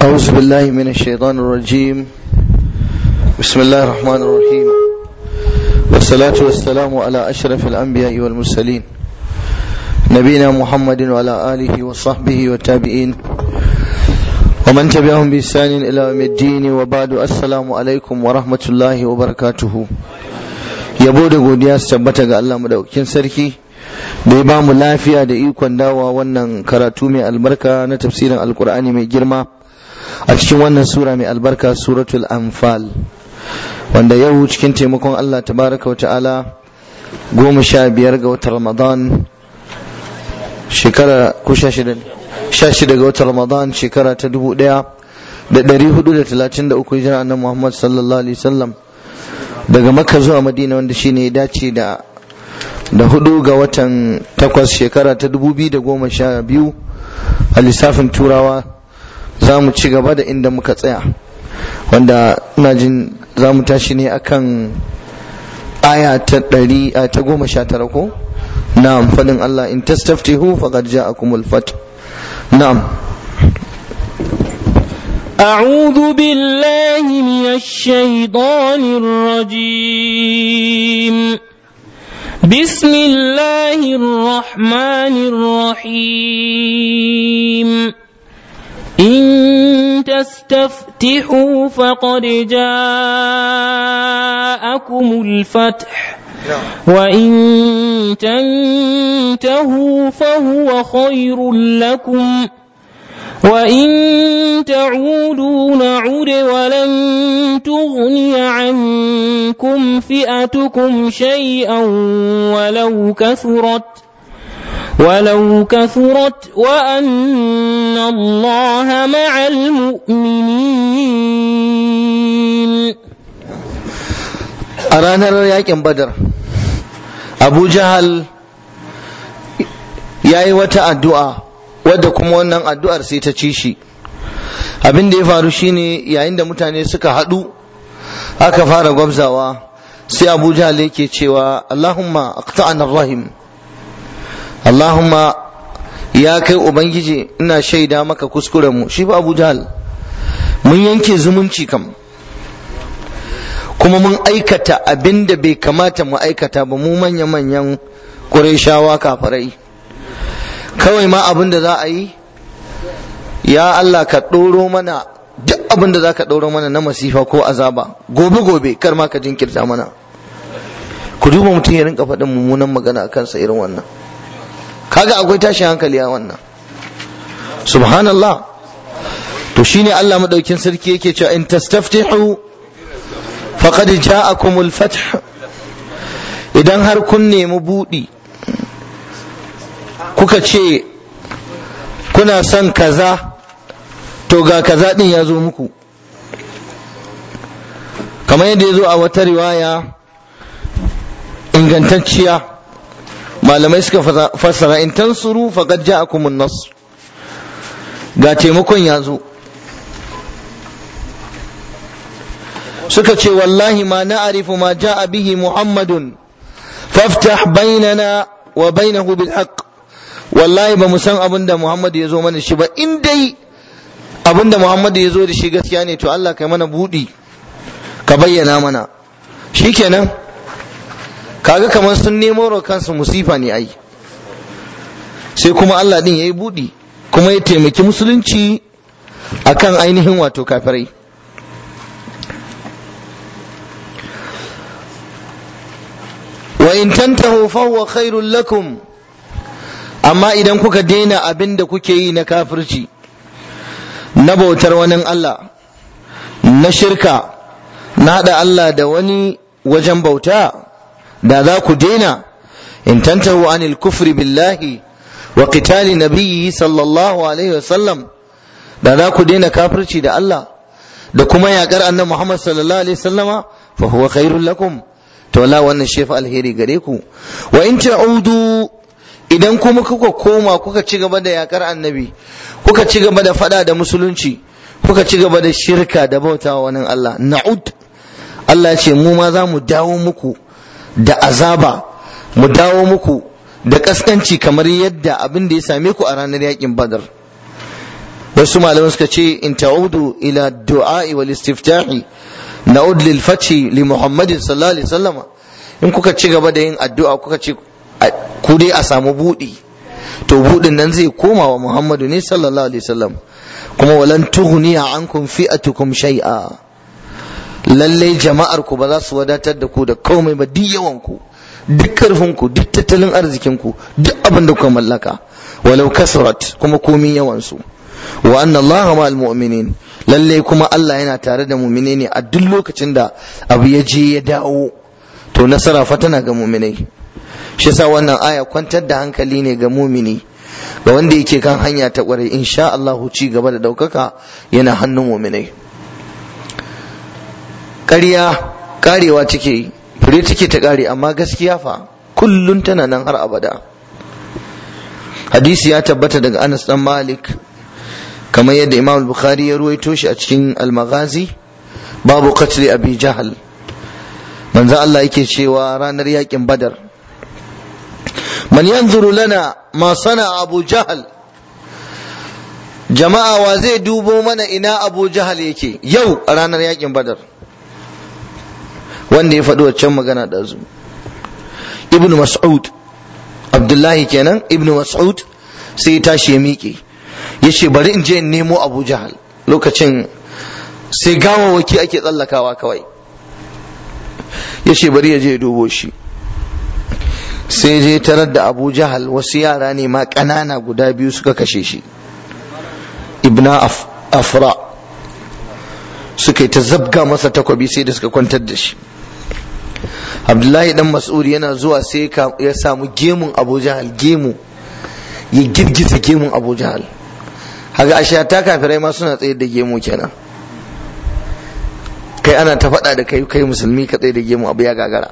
أعوذ بالله من الشيطان الرجيم بسم الله الرحمن الرحيم والصلاة والسلام على أشرف الأنبياء والمرسلين نبينا محمد وعلى آله وصحبه والتابعين ومن تبعهم بإحسان إلى يوم الدين وبعد السلام عليكم ورحمة الله وبركاته yabo da godiya su tabbata ga Allah madaukakin sarki da ya ba mu lafiya da ikon dawa wannan karatu mai albarka na tafsirin alkur'ani mai girma a cikin wannan sura mai albarka suratul anfal wanda yau cikin taimakon Allah tabaraka wa ta'ala goma sha biyar ga watan ramadan shekara ko sha shida ga watan ramadan shekara ta dubu daya da dari hudu da talatin da uku hijira annabi muhammad sallallahu alaihi wasallam daga makka zuwa madina wanda shine ya dace da da hudu ga watan takwas shekara ta dubu biyu da goma sha biyu a lissafin turawa za mu ci gaba da inda muka tsaya wanda ina jin za mu tashi ne akan aya ta ɗari ta goma sha tara ko na'am faɗin Allah in tastaftihu faqad ja'akumul fath na'am أعوذ بالله من الشيطان الرجيم بسم الله الرحمن الرحيم إن تستفتحوا فقد جاءكم الفتح وإن تنتهوا فهو خير لكم وإن تعودوا نعد ولن تغني عنكم فئتكم شيئا ولو كثرت ولو كثرت وأن الله مع المؤمنين أرانا yakin badar abu jahal ya yi wata addu'a wadda kuma wannan addu'ar sai ta ci shi abin da ya faru shine yayin da mutane suka haɗu aka fara gwabzawa sai abu jahal yake cewa allahumma aqta'ana rahim allahumma ya kai ubangiji ina shaida maka kuskuren mu shi ba abu jahal mun yanke zumunci kam kuma mun aikata abin da bai kamata mu aikata ba mu manya-manyan ƙureshawa kafarai kawai ma abin da za a yi ya Allah ka ɗoro mana duk abin da za ka ɗoro mana na masifa ko azaba gobe gobe kar ma ka jinkirta mana ku duba mutum ya rinka faɗin mummunan magana a kansa irin wannan kaga akwai tashin hankali a wannan subhanallah to shine Allah madaukin sarki yake cewa in tastaftihu faqad ja'akumul fath idan har kun nemi buɗi kuka ce kuna son kaza to ga kaza din ya zo muku kamar yadda ya zo a wata riwaya ingantacciya malamai suka fassara in tansuru faqad ja'akumun nasr ga taimakon ya zo suka ce wallahi ma na'rifu ma ja'a bihi muhammadun faftah bainana wa bainahu bil haqq wallahi ba mu san abin da Muhammad ya zo mana shi ba in dai abin da Muhammad ya zo da shi gaskiya ne to Allah kai mana budi ka bayyana mana shikenan kaga kamar sun nemo wa kansu musifa ne ai sai kuma Allah din yayi budi kuma ya taimaki musulunci akan ainihin wato kafirai wa in tantahu fa huwa khairul lakum amma idan kuka daina abin da kuke yi na kafirci na bautar wani Allah na shirka na haɗa Allah da wani wajen bauta da za ku daina in tantahu anil kufri billahi wa qitali nabiyyi sallallahu alaihi wasallam da za ku daina kafirci da Allah da kuma yaƙar annabi Muhammad sallallahu alaihi wasallama fa huwa khairul lakum to la wannan shefa alheri gare ku wa in ta'udu idan kuma kuka koma kuka ci gaba da yakar annabi kuka ci gaba da fada da musulunci kuka ci gaba da shirka da bautawa wani Allah na'ud Allah ya ce mu ma za mu dawo muku da azaba mu dawo muku da kaskanci kamar yadda abin da ya same ku a ranar yakin badar wasu malamai suka ce in ta'udu ila du'a'i wal istiftahi na'ud lil fathi li muhammadin sallallahu alaihi wasallama in kuka ci gaba da yin addu'a kuka ce ku dai a samu buɗi to buɗin nan zai koma wa muhammadu ne sallallahu alaihi wasallam kuma walan tughniya ankum fi'atukum shay'a lallai jama'ar ku ba za su wadatar da ku da komai ba duk yawan ku duk karfin ku duk tattalin arzikin ku duk abin da kuka mallaka walau kasrat kuma komin yawan su wa anna allaha ma'al mu'minin lallai kuma Allah yana tare da mu'mine ne a duk lokacin da abu ya je ya dawo to nasara fa tana ga mu'minai shi yasa wannan aya kwantar da hankali ne ga mumini ga wanda yake kan hanya ta kwarai insha Allah ci gaba da daukaka yana hannun muminai ƙarya karewa take fure take ta kare amma gaskiya fa kullun tana nan har abada hadisi ya tabbata daga Anas dan Malik kamar yadda Imam Bukhari ya ruwaito shi a cikin Al-Maghazi babu qatl Abi Jahal manzo Allah yake cewa ranar yakin Badar man yanzuru lana ma sana Abu Jahal jama'a wa zai dubo mana ina Abu Jahal yake yau a ranar yakin Badar wanda ya faɗi waccan magana da zu Ibn Mas'ud Abdullahi kenan Ibn Mas'ud sai ya tashi ya miƙe ya ce bari in je in nemo Abu Jahal lokacin sai gawawaki ake tsallakawa kawai ya ce bari ya je ya dubo shi sai je tarar da abu jahal wasu yara ne ma ƙanana guda biyu suka kashe shi ibna afra suka yi ta zabga masa takwabi sai da suka kwantar da shi abdullahi dan mas'ud yana zuwa sai ya samu gemun abu jahal gemu ya girgiza gemun abu jahal haka ashe ta kafirai ma suna tsaye da gemu kenan kai ana ta faɗa da kai kai musulmi ka tsaye da gemu abu ya gagara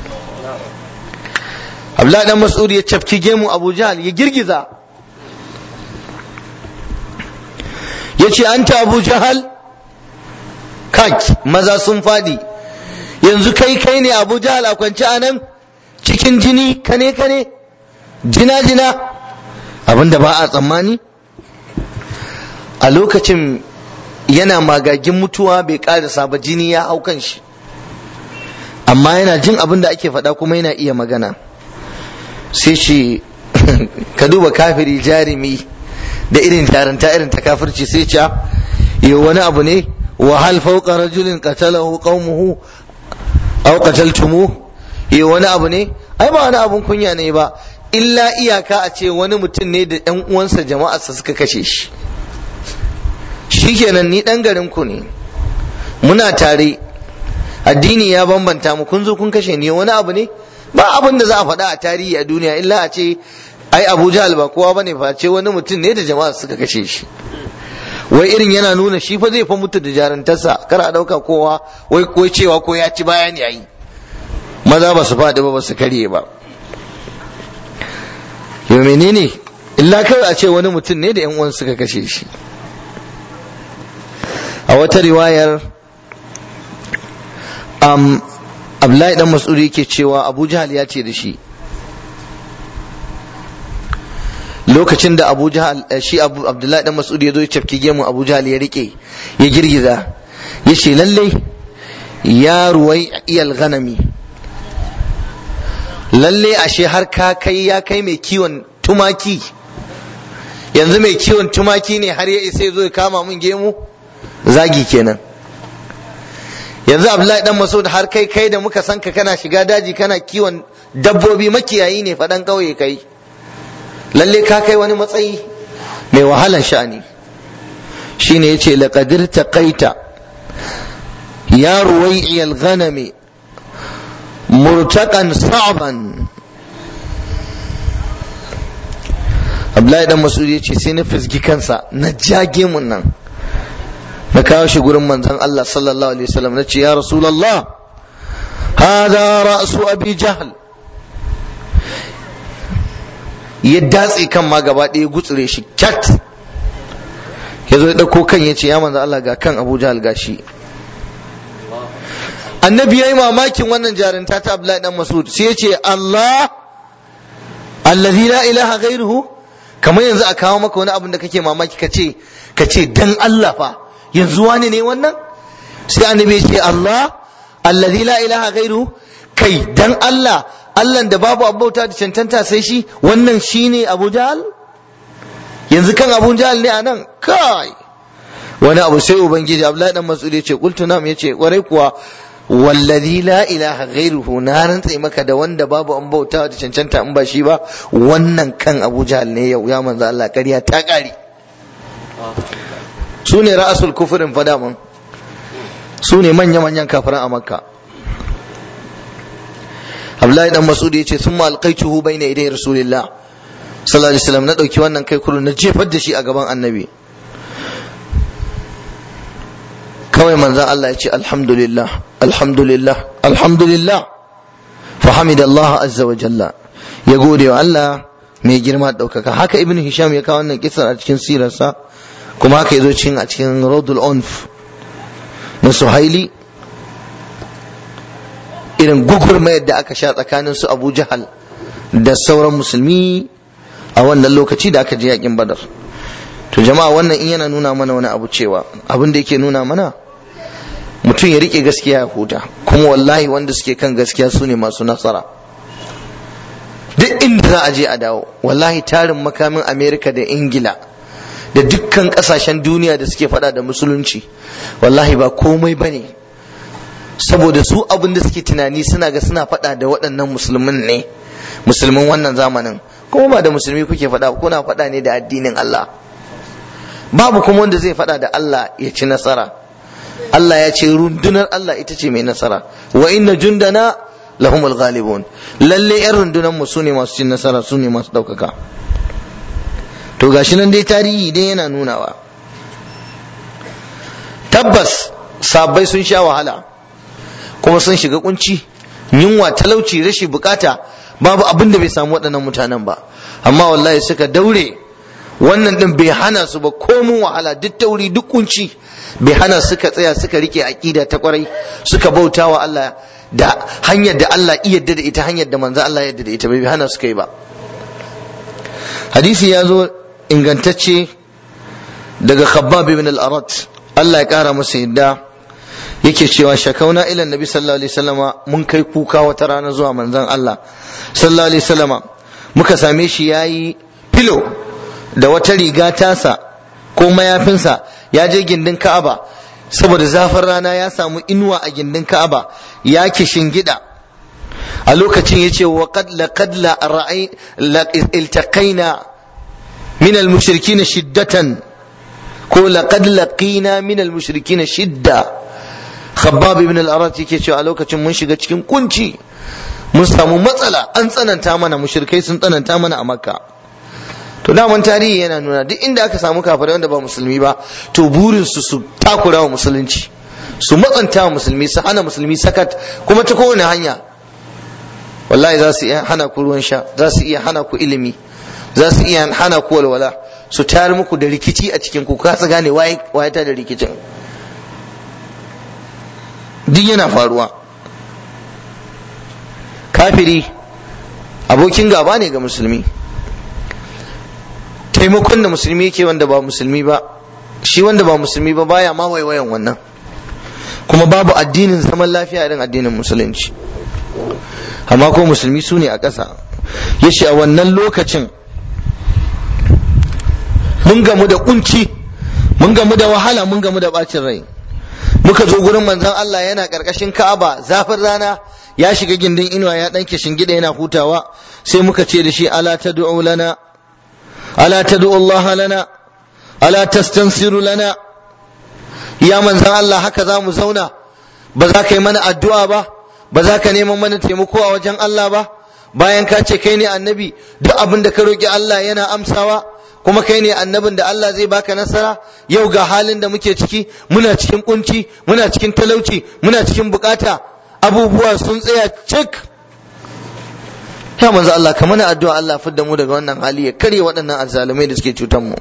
Abdullahi dan Mas'ud ya cafki gemu Abu Jahal ya girgiza ya ce anta Abu Jahal kak maza sun fadi yanzu kai kai ne Abu Jahal a kwance a nan cikin jini kane kane jina jina abinda ba a tsammani a lokacin yana magagin mutuwa bai karasa ba jini ya hau kan shi amma yana jin abin da ake faɗa kuma yana iya magana sai ce ka duba kafiri jarumi da irin jaranta irin ta kafirci sai ce yi wani abu ne wa hal fawqa rajulin qatalahu qaumuhu aw qataltumu yi wani abu ne ai ba wani abun kunya ne ba illa iyaka a ce wani mutum ne da ɗan uwansa jama'arsa suka kashe shi shikenan ni ɗan garin ku ne muna tare addini ya bambanta mu kun zo kun kashe ni wani abu ne ba abin da za a faɗa a tarihi a duniya illa a ce ai Abu Jahal ba kowa bane fa ce wani mutum ne da jama'a suka kashe shi wai irin yana nuna shi fa zai fa mutu da jarantarsa kar a ɗauka kowa wai ko cewa ko ya ci bayan yayi maza ba su faɗi ba ba su karye ba yau menene illa kawai a ce wani mutum ne da yan uwan suka kashe shi a wata riwayar um, Abdullahi dan Mas'ud yake cewa Abu Jahal ya ce da shi lokacin da Abu Jahal shi Abu Abdullahi dan Mas'ud ya zo ya cafke gemu Abu Jahal ya rike ya girgiza ya ce lalle ya ruwai iyal ganami lalle ashe har ka kai ya kai mai kiwon tumaki yanzu mai kiwon tumaki ne har ya isa ya zo ya kama mun gemu zagi kenan yanzu abdullahi dan masud har kai kai da muka san ka kana shiga daji kana kiwon dabbobi makiyayi ne faɗan ƙauye kai lalle ka kai wani matsayi mai wahalan sha'ani shine yace laqadir taqaita ya ruwai'i al-ghanami murtaqan sa'ban Abdullahi dan Mas'ud yace sai na fizgi kansa na jage mun nan na kawo shi gurin manzon Allah sallallahu alaihi wasallam na ce ya rasulullah hada ra'su abi jahl ya datse kan ma gaba ɗaya gutsure shi kyat ya zo ya ɗauko kan ya ce ya manzon Allah ga kan abu jahl gashi annabi ya yi mamakin wannan jarinta ta Abdullahi dan Mas'ud sai ya ce Allah allazi la ilaha ghairuhu kamar yanzu a kawo maka wani abin da kake mamaki ka ce ka ce dan Allah fa yanzu wani ne wannan sai annabi ya ce Allah alladhi la ilaha ghairu kai dan Allah Allah da babu abauta da cancanta sai shi wannan shine Abu Jahal yanzu kan Abu Jahal ne anan kai wani abu sai ubangiji Abdullahi dan Mas'ud ya ce qultu nam ya ce kwarai kuwa wallazi la ilaha ghairuhu na rantse maka da wanda babu an bauta da cancanta in ba shi ba wannan kan Abu Jahal ne yau ya manzo Allah ƙarya ta ƙare su ne ra'asul kufurin fada mun su ne manya manyan kafiran a Makka Abdullahi dan Mas'ud ya ce summa alqaituhu bayna iday rasulillah sallallahu alaihi wasallam na dauki wannan kai kurun na jefar da shi a gaban annabi kawai manzan Allah ya ce alhamdulillah alhamdulillah alhamdulillah fa hamidallah azza wa jalla ya gode wa Allah mai girma ɗaukaka haka ibn hisham ya kawo wannan kisan a cikin sirarsa kuma haka ya zo cikin a cikin rodul onf na suhaili irin gugurmayar da aka sha tsakanin su abu jahal da sauran musulmi a wannan lokaci da aka je yakin badar to jama'a wannan in yana nuna mana wani abu cewa abin da yake nuna mana mutum ya rike gaskiya ya huta kuma wallahi wanda suke kan gaskiya su ne masu nasara duk inda za a je a dawo wallahi tarin makamin amerika da ingila da dukkan kasashen duniya da suke fada da musulunci wallahi ba komai ba ne saboda su abin da suke tunani suna ga suna fada da waɗannan musulmin ne musulmin wannan zamanin kuma ba da musulmi kuke fada kuna fada ne da addinin allah babu kuma wanda zai fada da allah ya ci nasara Allah ya ce rundunar Allah ita ce mai nasara wa inna jundana lahumul ghalibun lalle yan rundunar mu sune masu cin nasara sune masu daukaka to gashi nan dai tarihi dai yana nunawa tabbas sabbai sun sha wahala kuma sun shiga kunci yunwa talauci rashi bukata babu abin da bai samu waɗannan mutanen ba amma wallahi suka daure wannan din bai hana su ba komun wahala duk tauri duk kunci bai hana suka tsaya suka rike aqida ta kwarai suka bauta wa Allah da hanyar da Allah iya yadda da ita hanyar da manzo Allah yadda da ita bai hana suka yi ba hadisi ya zo ingantacce daga Khabbab ibn al-Arat Allah ya kara masa yadda yake cewa shakauna ila nabi sallallahu alaihi wasallama mun kai kuka wata rana zuwa manzon Allah sallallahu alaihi wasallama muka same shi yayi filo da wata riga tasa ko mayafinsa ya je gindin Ka'aba saboda zafin rana ya samu inuwa a gindin Ka'aba ya gida a lokacin yace wa qad laqad la ra'i iltaqaina min al-mushrikin shiddatan ko laqad laqina min al-mushrikin shidda Khabbab ibn al-Arat yake cewa a lokacin mun shiga cikin kunci mun samu matsala an tsananta mana mushrikai sun tsananta mana a Makka to daman tarihi yana nuna duk inda aka samu kafirai wanda ba musulmi ba to burin su su takura wa musulunci su matsanta wa musulmi su hana musulmi sakat kuma ta kowane hanya wallahi za su iya hana ku ruwan sha za su iya hana ku ilimi za su iya hana ku walwala su tayar muku da rikici a cikin ku kasa gane waye ta da rikicin duk yana faruwa kafiri abokin gaba ne ga musulmi taimakon da musulmi yake wanda ba musulmi ba shi wanda ba musulmi ba baya ma waiwayan wannan kuma babu addinin zaman lafiya irin addinin musulunci amma ko musulmi su ne a ƙasa ya ce a wannan lokacin mun gamu da kunci mun gamu da wahala mun gamu da bacin rai muka zo gurin manzon Allah yana ƙarƙashin Ka'aba zafin rana ya shiga gindin inuwa ya ɗanke shingida yana hutawa sai muka ce da shi ala tad'u lana ألا تدعو الله لنا ألا تستنصر لنا يا من زان الله هكذا مزونا بذاك من الدعاء با بذاك neman mana taimako a wajen Allah ba bayan ka ce kai ne annabi duk abin da ka roki Allah yana amsawa kuma kai ne annabin da Allah zai baka nasara yau ga halin da muke ciki muna cikin kunci muna cikin talauci muna cikin bukata abubuwa sun tsaya cik ya manzo Allah ka mana addu'a Allah fidda mu daga wannan hali ya karye waɗannan azzalumai da suke cutar mu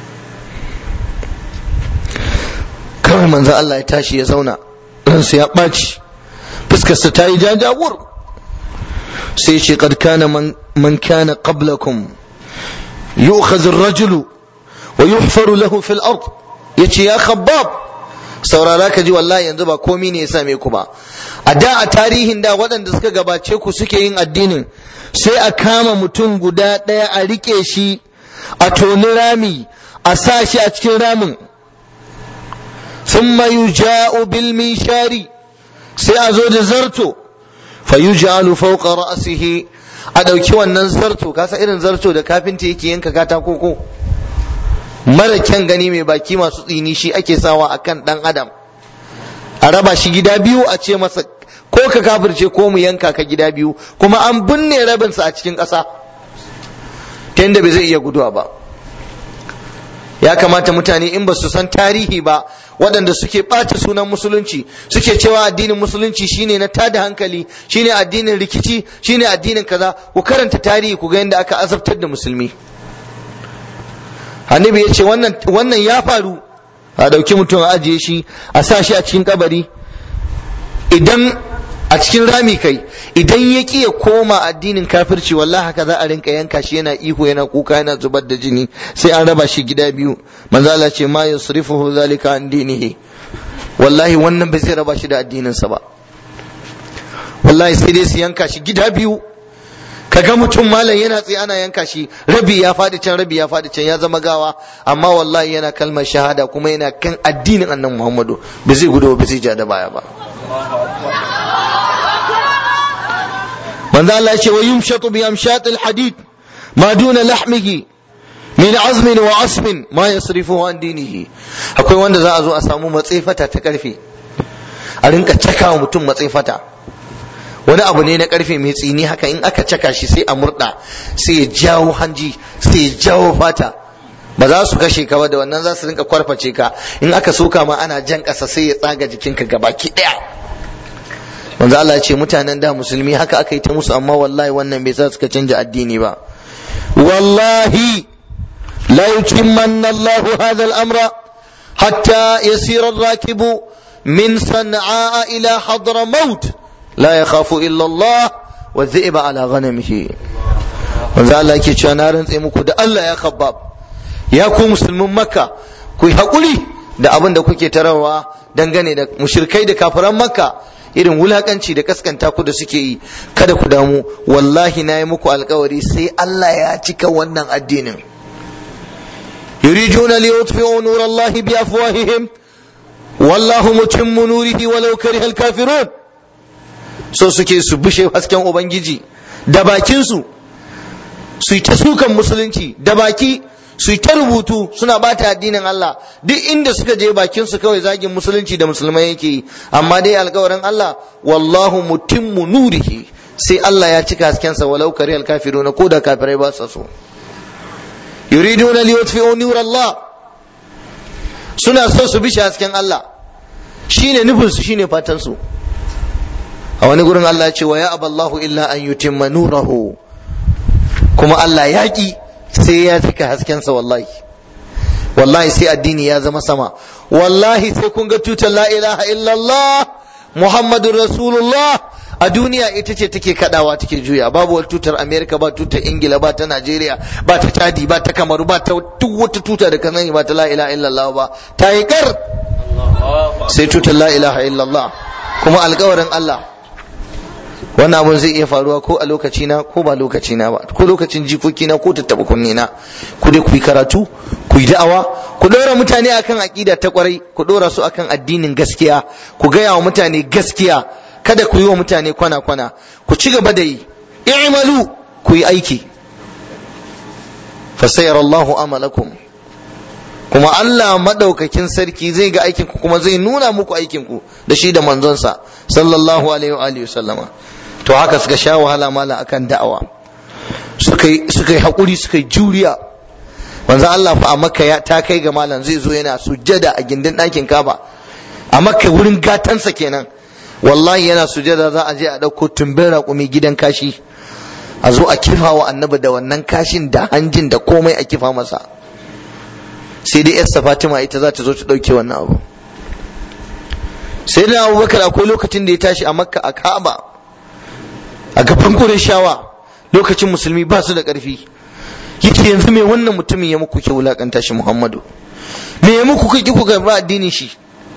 kawai manzo Allah ya tashi ya zauna ransa ya ɓaci fuskarsa ta yi jajawur sai ce qad kana man man kana qablakum yu'khadhu ar-rajulu wa yuhfaru lahu fil ard yace ya khabbab saurara ka ji wallahi yanzu ba komi ne ya same ku ba a da a tarihin da waɗanda suka gabace ku suke yin addinin sai a kama mutum guda ɗaya a rike shi a toni rami a sa shi a cikin ramin thumma yuja'u bil mishari sai a zo da zarto fa yuj'alu fawqa ra'sihi a ɗauki wannan zarto kasa irin zarto da kafinta yake yanka katako ko mara kyan gani mai baki masu tsini shi ake sawa a kan ɗan adam a raba shi gida biyu a ce masa ko ka kafirce ko mu yanka ka gida biyu kuma an binne rabinsa a cikin ƙasa ta yadda bai zai iya guduwa ba ya kamata mutane in ba su san tarihi ba waɗanda suke ɓata sunan musulunci suke cewa addinin musulunci shine na tada hankali shine addinin rikici shine addinin kaza ku karanta tarihi ku ga yadda aka azabtar da musulmi annabi ya ce wannan ya faru a ɗauki mutum a ajiye shi a sa shi a cikin kabari idan a cikin rami kai idan ya ki ya koma addinin kafirci wallahi haka za a rinka yanka shi yana ihu yana kuka yana zubar da jini sai an raba shi gida biyu manzo Allah ce ma yusrifuhu zalika an dinihi wallahi wannan bai zai raba shi da addininsa ba wallahi sai dai su yanka shi gida biyu kaga mutum malam yana tsaye ana yanka shi rabi ya faɗi can rabi ya faɗi can ya zama gawa amma wallahi yana kalmar shahada kuma yana kan addinin annan muhammadu ba zai gudu ba zai ja da baya ba manzo Allah ya ce wa yumshatu bi amshatil hadid ma duna lahmihi min azmin wa asmin ma yasrifu an dinihi akwai wanda za a zo a samu matsefata ta karfe a rinka cakawa mutum matsefata wani abu ne na karfe mai tsini haka in aka caka shi sai a murda sai ya jawo hanji sai ya jawo fata ba za su kashe ka ba da wannan za su rinka kwarface ka in aka soka ma ana jan ƙasa sai ya tsaga jikinka gabaki ɗaya manzo Allah ya ce mutanen da musulmi haka aka yi ta musu amma wallahi wannan bai sa suka canja addini ba wallahi la yutimmanna Allahu hadha al-amra hatta yasira ar-rakibu min san'a ila hadramaut la yakhafu illa Allah wa dhi'ba ala ghanamihi manzo Allah yake cewa na rantse muku da Allah ya khabbab ya ku musulmin makka ku yi hakuri da abin da kuke tarawa dangane da mushrikai da kafiran makka irin wulakanci da kaskanta ku da suke yi kada ku damu wallahi na yi muku alkawari sai Allah ya cika wannan addinin yuriduna li yutfi'u nur Allah bi afwahihim wallahu mutimmu nurihi walau karihal kafirun so suke su bushe hasken ubangiji da bakin su su yi ta sukan musulunci da baki su yi ta rubutu suna bata addinin Allah duk inda suka je bakin su kawai zagin musulunci da musulmai yake yi amma dai alkawarin Allah wallahu mutimmu nurihi sai Allah ya cika haskensa walau karihal kafiruna ko da kafirai ba su so yuriduna li yutfi'u nur Allah suna so su bishe hasken Allah shine nufin su shine fatan su a wani gurin Allah ya ce wa ya aballahu illa an yutimma nurahu kuma Allah ya ki sai ya cika haskensa wallahi wallahi sai addini ya zama sama wallahi sai kun ga tutar la ilaha illallah muhammadun rasulullah a duniya ita ce take kadawa take juya babu wata tutar america ba tutar ingila ba ta najeriya ba ta chadi ba ta kamaru ba ta duk wata tuta da kanani ba ta la ilaha illallah ba ta yi kar sai tutar la ilaha illallah kuma alkawarin allah wannan abun zai iya faruwa ko a lokaci na ko ba lokaci na ba ko lokacin jikoki na ko tattaba kunne na ku dai ku yi karatu ku yi da'awa ku dora mutane akan aqida ta kwarai ku dora su akan addinin gaskiya ku gaya wa mutane gaskiya kada ku yi wa mutane kwana kwana ku ci gaba da yi i'malu ku yi aiki fasayar Allahu amalakum kuma Allah madaukakin sarki zai ga aikin ku kuma zai nuna muku aikin ku da shi da manzonsa sallallahu alaihi wa alihi sallama to haka suka sha wahala mala akan da'awa suka yi suka yi hakuri suka yi juriya manzo Allah fa a Makka ya ta kai ga malam zai zo yana sujjada a gindin ɗakin Kaba a Makka wurin gatansa kenan wallahi yana sujjada za a je a ɗauko tumbin raƙumi gidan kashi a zo a kifa wa annabi da wannan kashin da hanjin da komai a kifa masa sai dai yarsa Fatima ita za ta zo ta ɗauke wannan abu sai da Abubakar akwai lokacin da ya tashi a Makka a Ka'aba a gaban shawa lokacin musulmi ba su da ƙarfi yace yanzu me wannan mutumin ya muku ke wulakanta shi Muhammadu me ya muku kuki ku karba addinin shi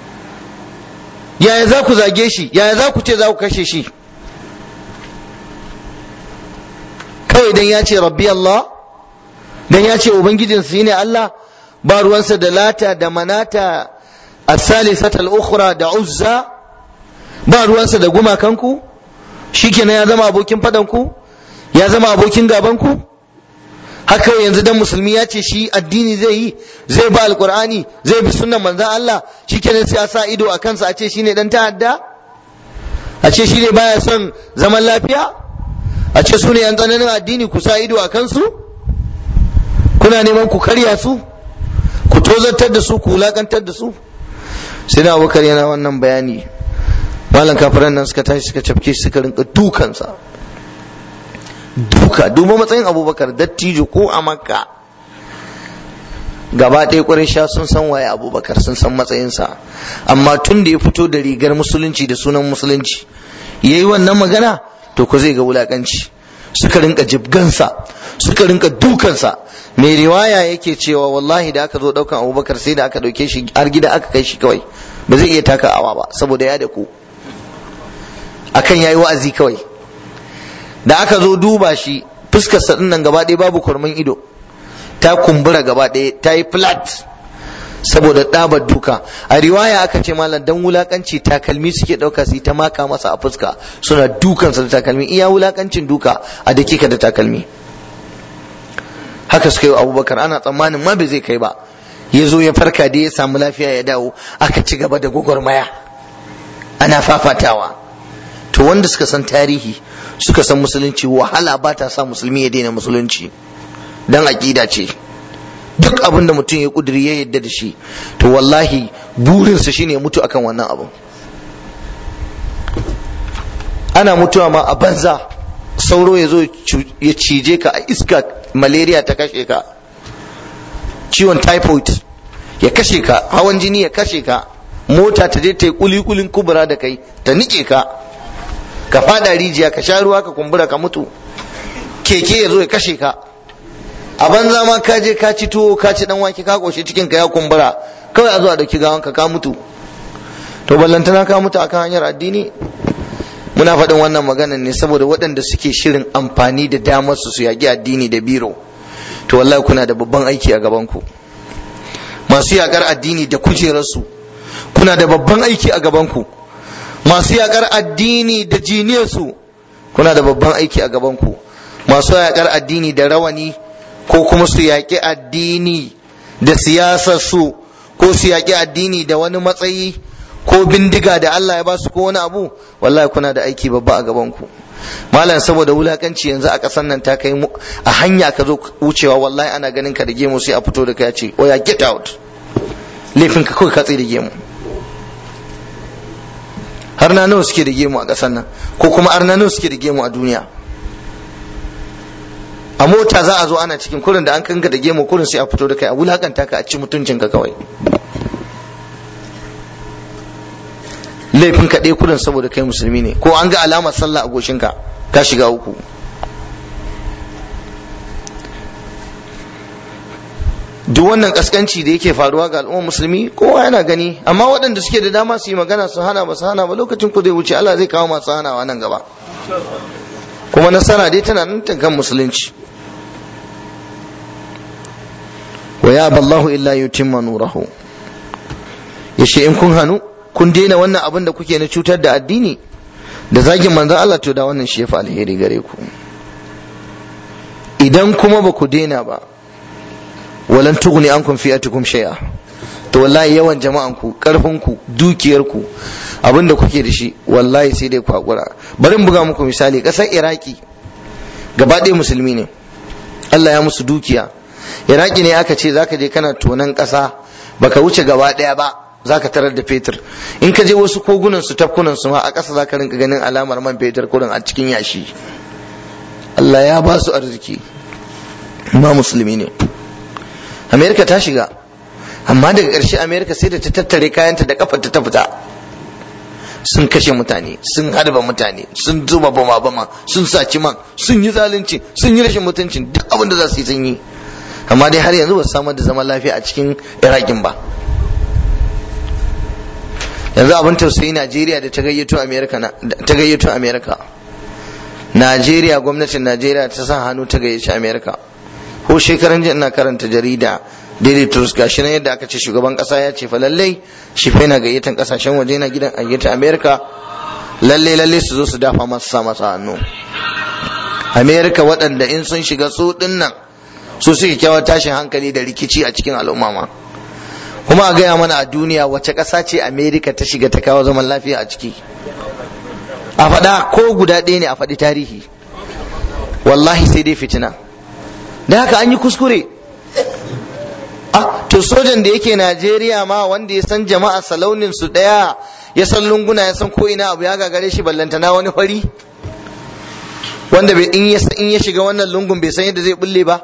yaya za ku zage shi yaya za ku ce za ku kashe shi kawai dan ya ce rabbi Allah dan ya ce ubangijin su ne Allah ba ruwansa da lata da manata as-salisata al-ukhra da uzza ba ruwansa da gumakanku shikenan ya zama abokin fadanku ya zama abokin gabanku haka yanzu dan musulmi ya ce shi addini zai yi zai ba alqur'ani zai bi sunnan manzon Allah shikenan sai a sa ido a kansa a ce shine dan ta'adda a ce shine baya son zaman lafiya a ce su ne yan tsananin addini ku sa ido a kansu kuna neman ku karya su ku tozartar da su ku wulakantar da su sai na abubakar yana wannan bayani malam kafiran nan suka tashi suka cafke suka rinka dukansa duka duba matsayin abubakar dattijo ko a makka gaba ɗaya ƙwarai sha sun san waye abubakar sun san matsayinsa amma tun da ya fito da rigar musulunci da sunan musulunci ya yi wannan magana to ku zai ga wulaƙanci suka rinka jibgansa suka rinka dukansa mai riwaya yake cewa wallahi da aka zo ɗaukan abubakar sai da aka ɗauke shi har gida aka kai shi kawai ba zai iya taka awa ba saboda ya da ku akan yayi wa'azi kawai da aka zo duba shi fuskar sa nan gaba ɗaya babu kurmin ido ta kumbura gaba ɗaya ta yi flat saboda ɗabar duka a riwaya aka ce malam dan wulakanci takalmi suke ɗauka su ta maka masa a fuska suna dukansa da takalmi iya wulakancin duka a dakika da takalmi haka suka yi abubakar ana tsammanin ma bai zai kai ba ya zo ya farka da ya samu lafiya ya dawo aka ci gaba da gwagwarmaya ana fafatawa to wanda suka san tarihi suka san musulunci wahala ba ta sa musulmi ya daina musulunci dan aƙida ce duk abin da mutum ya kuduri ya yadda da shi to wallahi burinsa shine ya mutu akan wannan abin ana mutuwa ma a banza sauro ya zo ya cije ka a iska malaria ta kashe ka ciwon typhoid ya kashe ka hawan jini ya kashe ka mota ta je ta yi kulikulin kubura da kai ta nike ka ka fada rijiya ka sha ruwa ka kumbura ka mutu keke ya zo ya kashe ka a banza ma ka je ka ci tuwo ka ci dan wake ka koshi cikin ka ya kumbura kawai a zo a dauki gawan ka ka mutu to ballantana ka mutu akan hanyar addini muna faɗin wannan maganan ne saboda waɗanda suke shirin amfani da damar su su yaƙi addini da biro to wallahi kuna da babban aiki a gaban ku masu yaƙar addini da kujerarsu kuna da babban aiki a gaban ku masu yaƙar addini da jiniyarsu kuna da babban aiki a gaban ku masu yaƙar addini da rawani ko kuma su yaƙi addini da siyasarsu ko su yaƙi addini da wani matsayi ko bindiga da Allah ya ba su ko wani abu wallahi kuna da aiki babba a gaban ku malam saboda wulakanci yanzu a ƙasar nan ta kai a hanya ka zo wucewa wallahi ana ganin ka da gemu sai a fito da kai ce oya get out laifin ka kawai ka tsaye da gemu har na nawa suke da gemu a ƙasar nan ko kuma har na nawa suke da gemu a duniya a mota za a zo ana cikin kurin da an kanka da gemu kurin sai a fito da kai a wulakanta ka a ci mutuncin ka kawai laifin ka ɗaya kurin saboda kai musulmi ne ko an ga alamar sallah a goshinka ka shiga uku duk wannan kaskanci da yake faruwa ga al'ummar musulmi kowa yana gani amma waɗanda suke da dama su yi magana su hana ba su hana ba lokacin ku zai wuce Allah zai kawo masu hanawa nan gaba kuma nasara dai tana nan kan musulunci wa ya ballahu illa yutimma nurahu yace in kun hanu kun daina wannan abin da kuke na cutar da addini da zagin manzon Allah to da wannan shi ya fi alheri gare ku idan kuma ba ku daina ba walan tughni ankum fi'atukum shay'a to wallahi yawan jama'an ku karfin ku dukiyar ku abin da kuke da shi wallahi sai dai ku hakura bari in buga muku misali kasar iraki gaba ɗaya musulmi ne Allah ya musu dukiya iraki ne aka ce zaka je kana tonan ƙasa baka wuce gaba ɗaya ba zaka tarar da fetur in ka je wasu kogunan su tafkunan su ma a ƙasa zaka rinka ganin alamar man fetur kurin a cikin yashi Allah ya ba su arziki ma musulmi ne Amerika ta shiga amma daga ƙarshe Amerika sai da ta tattare kayanta da kafarta ta fita sun kashe mutane sun harba mutane sun zuba bama bama sun saci man sun yi zalunci sun yi rashin mutuncin duk abin da za su yi sun yi amma dai har yanzu ba su samar da zaman lafiya a cikin irakin ba yanzu abin tausayi najeriya da ta gayyato america ta gayyato america najeriya gwamnatin najeriya ta sa hannu ta gayyaci america ko shekaran jiya ina karanta jarida daily trust gashi nan yadda aka ce shugaban kasa ya ce fa lallai shi fa yana gayyatan kasashen waje na gidan gayyata america lallai lallai su zo su dafa masa sa masa hannu america waɗanda in sun shiga su dinnan su suke kyawar tashin hankali da rikici a cikin al'umma ma kuma a gaya mana a duniya wace ƙasa ce america ta shiga ta kawo zaman lafiya a ciki a faɗa ko guda ɗaya ne a faɗi tarihi wallahi sai dai fitina da haka an yi kuskure ah to sojan da yake najeriya ma wanda ya san jama'a salaunin su ɗaya ya san lunguna ya san ko ina abu ya gagare shi ballantana wani fari wanda in ya shiga wannan lungun bai san yadda zai bulle ba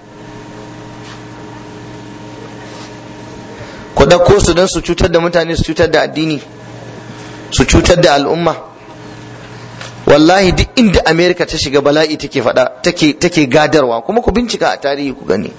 ku ɗauko su don su cutar da mutane su cutar da addini su cutar da al'umma wallahi duk inda amerika ta shiga bala'i take faɗa take gadarwa kuma ku bincika a tarihi ku gani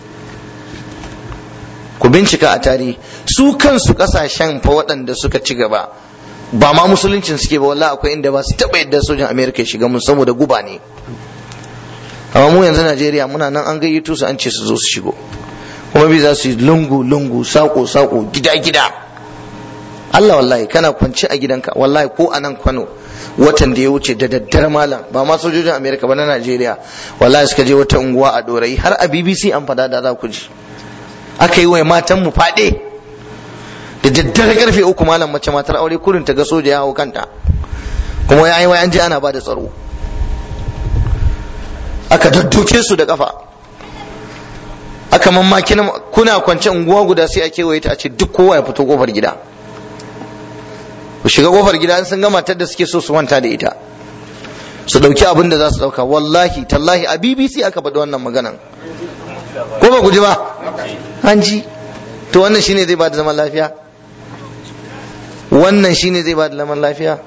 ku bincika a tarihi su kansu kasashen fa waɗanda suka ci gaba ba ma musuluncin suke ba wallahi akwai inda ba su taɓa yadda sojan amerika shiga mun saboda guba ne amma mu yanzu najeriya muna nan an gayyato su an ce su zo su shigo kuma bi za su yi lungu lungu sako sako gida gida Allah wallahi kana kwance a gidanka wallahi ko a nan Kano watan da ya wuce da daddare malam ba ma sojojin Amerika ba na Najeriya wallahi suka je wata unguwa a Dorayi har a BBC an fada da za ku ji aka yi wa matan mu fade da daddare karfe uku malam mace matar aure kurin ta ga soja ya hau kanta kuma ya yi wai an je ana ba da tsaro aka daddoke su da kafa aka mamaki kuna kwance unguwa guda sai a kewaye ta a ce duk kowa ya fito kofar gida ku shiga kofar gida sun ga matar da suke so su manta da ita su dauki abin da za su dauka wallahi tallahi a bbc aka faɗi wannan maganan ko ba ku ji ba an ji to wannan shine zai ba da zaman lafiya wannan shine zai ba da zaman lafiya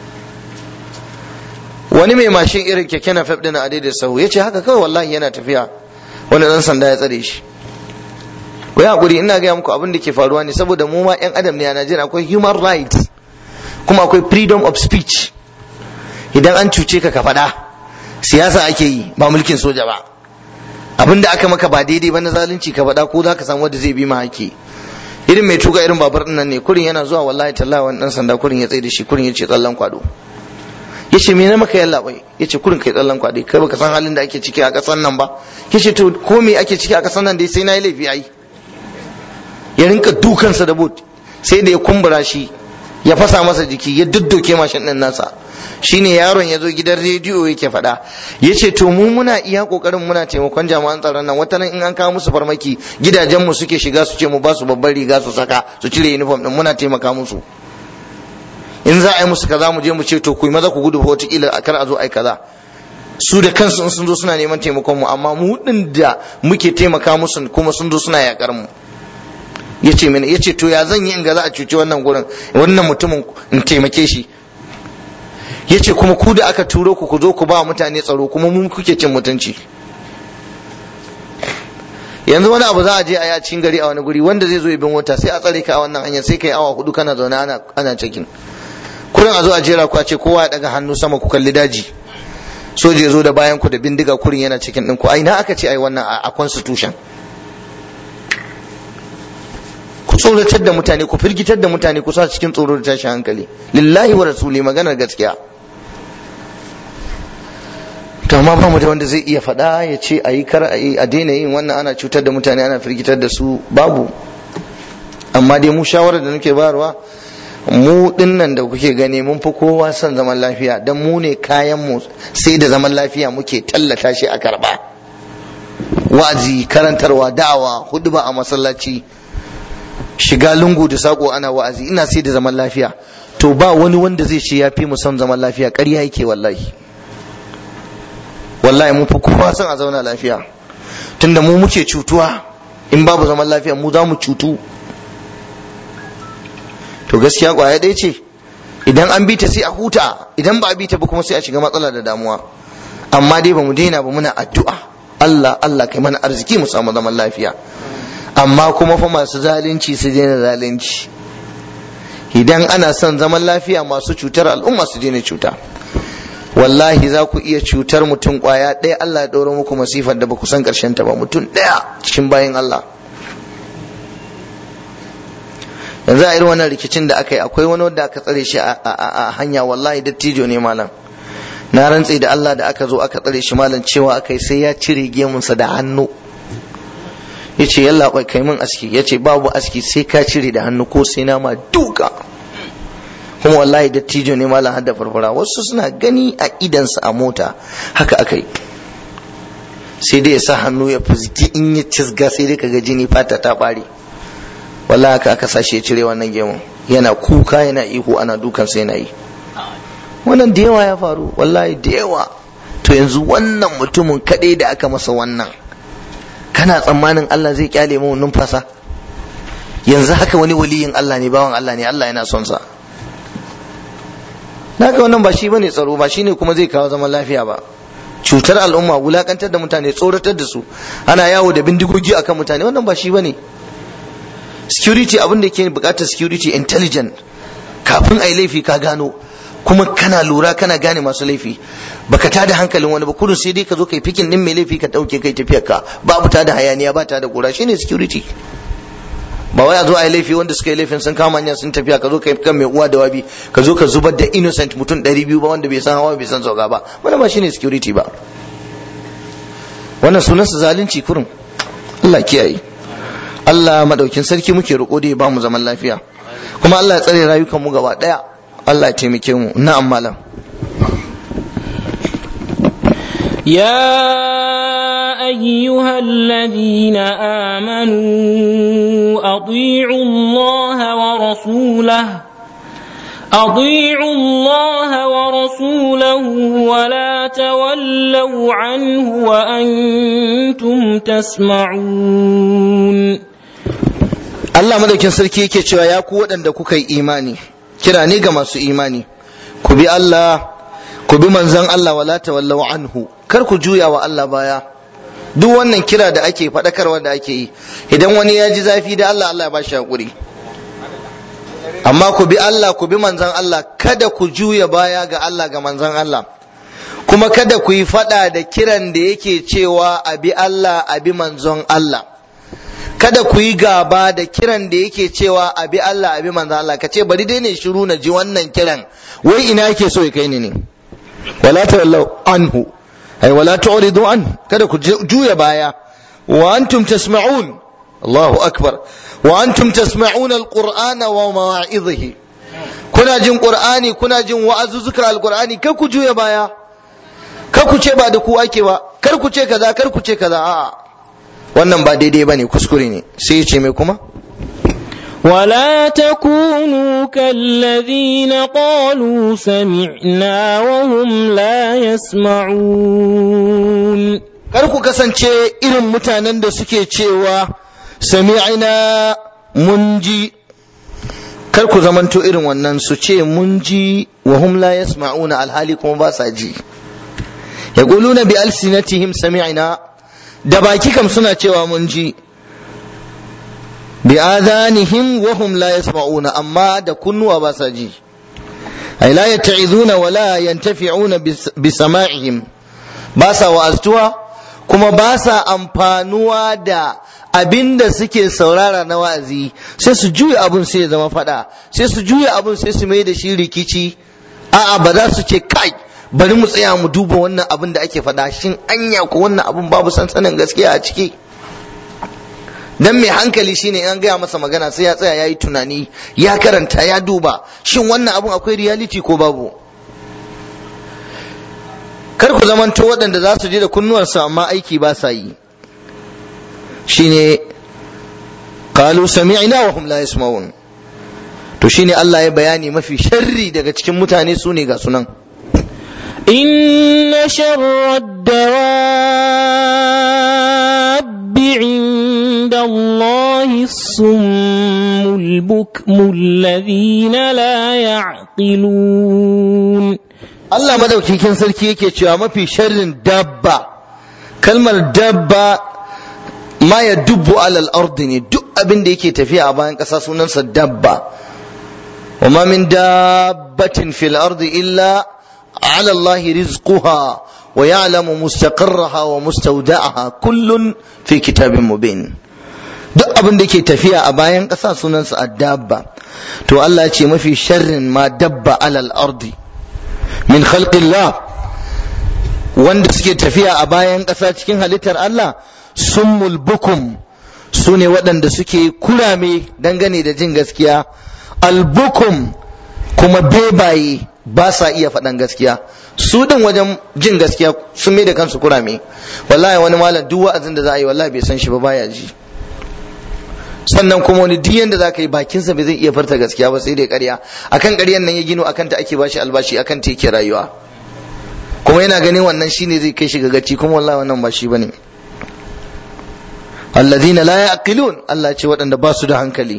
wani mai mashin irin keke na fab din a daidai sahu ya ce haka kawai wallahi yana tafiya wani dan sanda ya tsare shi ku yi hakuri ina gaya muku abin da ke faruwa ne saboda mu ma yan adam ne a Najeriya akwai human rights kuma akwai freedom of speech idan an cuce ka ka faɗa siyasa ake yi ba mulkin soja ba abin da aka maka ba daidai ba na zalunci ka faɗa ko za ka samu wanda zai bi ma haƙƙi irin mai tuka irin babur ɗin nan ne kurin yana zuwa wallahi tallahi wani ɗan sanda kurin ya tsaye da shi kurin ya ce tsallan kwado ya ce me na maka yalla bai ya ce kurin kai tsallan kwado kai baka san halin da ake ciki a ƙasar nan ba ya ce to ko me ake ciki a ƙasar nan dai sai na yi laifi ai ya rinka dukansa da boot sai da ya kumbura shi ya fasa masa jiki ya duddoke mashin ɗin nasa shine yaron ya zo gidan rediyo yake faɗa ya ce to mu muna iya ƙoƙarin muna taimakon jami'an tsaron nan wata nan in an kawo musu farmaki gidajenmu suke shiga su ce mu ba su babban riga su saka su cire uniform ɗin muna taimaka musu in za a yi musu kaza mu je mu ce to ku yi maza ku gudu ko wataƙila a kar a zo a yi kaza su da kansu in sun zo suna neman taimakon mu amma mu ɗin da muke taimaka musu kuma sun zo suna yaƙar mu ya ce mini ya ce to ya zan yi in ga za a cuci wannan gurin wannan mutumin in taimake shi ya ce kuma ku da aka turo ku ku zo ku ba mutane tsaro kuma mun kuke cin mutunci yanzu wani abu za a je a yi a cikin gari a wani guri wanda zai zo ya bin wata sai a tsare ka a wannan hanyar sai ka yi awa hudu kana zaune ana ana cikin kurin a zo a jera ku a ce kowa ya daga hannu sama ku kalli daji soja ya zo da bayan ku da bindiga kurin yana cikin ɗin ku ai na aka ce ai wannan a constitution ku tsoratar da mutane ku firgitar da mutane ku sa cikin tsoro da tashin hankali lillahi wa rasuli maganar gaskiya to amma ba mu da wanda zai iya faɗa ya ce a yi kar a yi a daina yin wannan ana cutar da mutane ana firgitar da su babu amma dai mu shawarar da nake bayarwa mu dinnan da kuke gani mun fi kowa son zaman lafiya don mu ne kayan mu sai da zaman lafiya muke tallata shi a karba wa'azi karantarwa da'awa huduba a masallaci shiga lungu da sako ana wa'azi ina sai da zaman lafiya to ba wani wanda zai ce ya fi mu son zaman lafiya ƙarya yake wallahi wallahi mun fi kowa son a zauna lafiya tunda mu muke cutuwa in babu zaman lafiya mu za mu cutu to gaskiya kwaya ɗaya ce idan an bi ta sai a huta idan ba a bi ta ba kuma sai a shiga matsala da damuwa amma dai ba mu daina ba muna addu'a Allah Allah kai mana arziki mu samu zaman lafiya amma kuma fa masu zalunci su daina zalunci idan ana son zaman lafiya masu cutar al'umma su daina cuta wallahi za ku iya cutar mutum kwaya ɗaya Allah ya ɗora muku masifar da ba ku san ƙarshen ta ba mutum ɗaya cikin bayan Allah yanzu a irin wannan rikicin da aka yi akwai wani wanda aka tsare shi a hanya wallahi dattijo ne malam na rantse da Allah da aka zo aka tsare shi malam cewa aka yi sai ya cire gemunsa da hannu ya ce yalla kai min aski ya ce babu aski sai ka cire da hannu ko sai na ma duka kuma wallahi dattijo ne malam hadda farfara wasu suna gani a idansa a mota haka aka yi sai dai ya sa hannu ya fuzgi in ya cizga sai dai kaga jini fata ta bare wallahi haka aka sashi ya cire wannan gemun yana kuka yana ihu ana dukansa yana yi wannan da yawa ya faru wallahi da yawa to yanzu wannan mutumin kaɗai da aka masa wannan kana tsammanin Allah zai kyale mu numfasa yanzu haka wani waliyin Allah ne bawan Allah ne Allah yana son sa naka wannan ba shi bane tsaro ba shine kuma zai kawo zaman lafiya ba cutar al'umma wulakantar da mutane tsoratar da su ana yawo da bindigogi akan mutane wannan ba shi bane security abin da ke bukatar security intelligent kafin a yi laifi ka gano kuma kana lura kana gane masu laifi baka tada hankalin wani ba kurin sai dai ka zo kai fikin din mai laifi ka dauke kai tafiyar ka babu tada hayaniya ba ta da gora shine security ba wai a zo a yi laifi wanda suka yi laifin sun kama hanya sun tafiya ka zo kai kan mai uwa da wabi ka zo ka zubar da innocent mutum 200 ba wanda bai san hawa bai san sauka ba wannan ba shine security ba wannan sunansa zalunci kurin Allah kiyaye Allah madaukin sarki muke roƙo da ya ba mu zaman lafiya kuma Allah ya tsare rayukan mu gaba daya Allah ya taimake mu na'am malam يا أيها الذين آمنوا أطيعوا الله ورسوله أطيعوا الله ورسوله ولا تولوا عنه وأنتم تسمعون Allah madaukin sarki yake cewa ya ku waɗanda kuka yi imani kira ne ga masu imani ku bi Allah ku bi manzon Allah wala tawallau anhu kar ku juya wa Allah baya duk wannan kira da ake faɗakarwa da ake yi idan wani ya ji zafi da Allah Allah ya ba shi hakuri amma ku bi Allah ku bi manzon Allah kada ku juya baya ga Allah ga manzon Allah kuma kada ku yi faɗa da kiran da yake cewa a bi Allah a bi manzon Allah kada ku yi gaba da kiran da yake cewa a bi Allah a bi manzon Allah ka ce bari dai ne shiru na ji wannan kiran wai ina yake so ya kai ni ne wala tawallau anhu ay wala tu'ridu an kada ku juya baya wa antum tasma'un Allahu akbar wa antum tasma'un alqur'ana wa mawa'idhihi kuna jin qur'ani kuna jin wa'azuzukar alqur'ani kar ku juya baya kar ku ce ba da ku ake ba kar ku ce kaza kar ku ce kaza a'a wannan ba daidai bane kuskure ne sai ya ce mai kuma ولا تكونوا كالذين قالوا سمعنا وهم لا يسمعون kar ku kasance irin mutanen da suke cewa sami'ina mun ji kar ku zamanto irin wannan su ce mun ji wa hum la yasma'una alhali kuma ba sa ji yaquluna bi alsinatihim sami'na da baki kam suna cewa mun ji bi adanihim wa hum la yasma'una amma da kunnuwa ba sa ji ay la yata'izuna wa la yantafi'una bi sama'ihim ba sa wa'aztuwa kuma ba sa amfanuwa da abin da suke saurara na wa'azi sai su juya abun sai ya zama fada sai su juya abun sai su mai da shi rikici a'a ba za su ce kai bari mu tsaya mu duba wannan abin da ake fada shin anya ko wannan abun babu sansanin gaskiya a ciki dan mai hankali shine an gaya masa magana sai ya tsaya ya yi tunani ya karanta ya duba shin wannan abun akwai reality ko babu kar ku zamanto waɗanda za su je da kunnuwarsu amma aiki ba sa yi shine qalu sami'na wa hum la yasma'un to shine Allah ya bayani mafi sharri daga cikin mutane su ne ga sunan إن شر الدواب عند عند الله الصم البكم الذين لا يعقلون Allah madaukakin sarki yake cewa mafi sharrin dabba kalmar dabba ma ya dubbu alal ardi ne duk abin da yake tafiya a bayan ƙasa sunansa dabba wa ma min dabbatin fil ardi illa ala Allah rizquha wa ya'lamu mustaqarraha wa mustawda'aha kullun fi kitabin mubin duk abin da yake tafiya a bayan ƙasa sunansa dabba to Allah ya ce mafi sharrin ma dabba alal ardi min khalqillah wanda suke tafiya a bayan ƙasa cikin halittar Allah summul bukum su ne waɗanda suke kurame dangane da jin gaskiya albukum kuma bebaye ba sa iya faɗan gaskiya su din wajen jin gaskiya sun mai da kansu kurame wallahi wani malam duk wa'azin da za a yi wallahi bai san shi ba baya ji sannan kuma wani duk yanda za ka yi bakinsa bai zai iya farta gaskiya ba sai dai ƙarya akan ƙaryan nan ya gino akan ta ake bashi albashi akan ta yake rayuwa kuma yana ganin wannan shine zai kai shi ga gaci kuma wallahi wannan ba shi bane alladhina la yaqilun Allah ce waɗanda ba su da hankali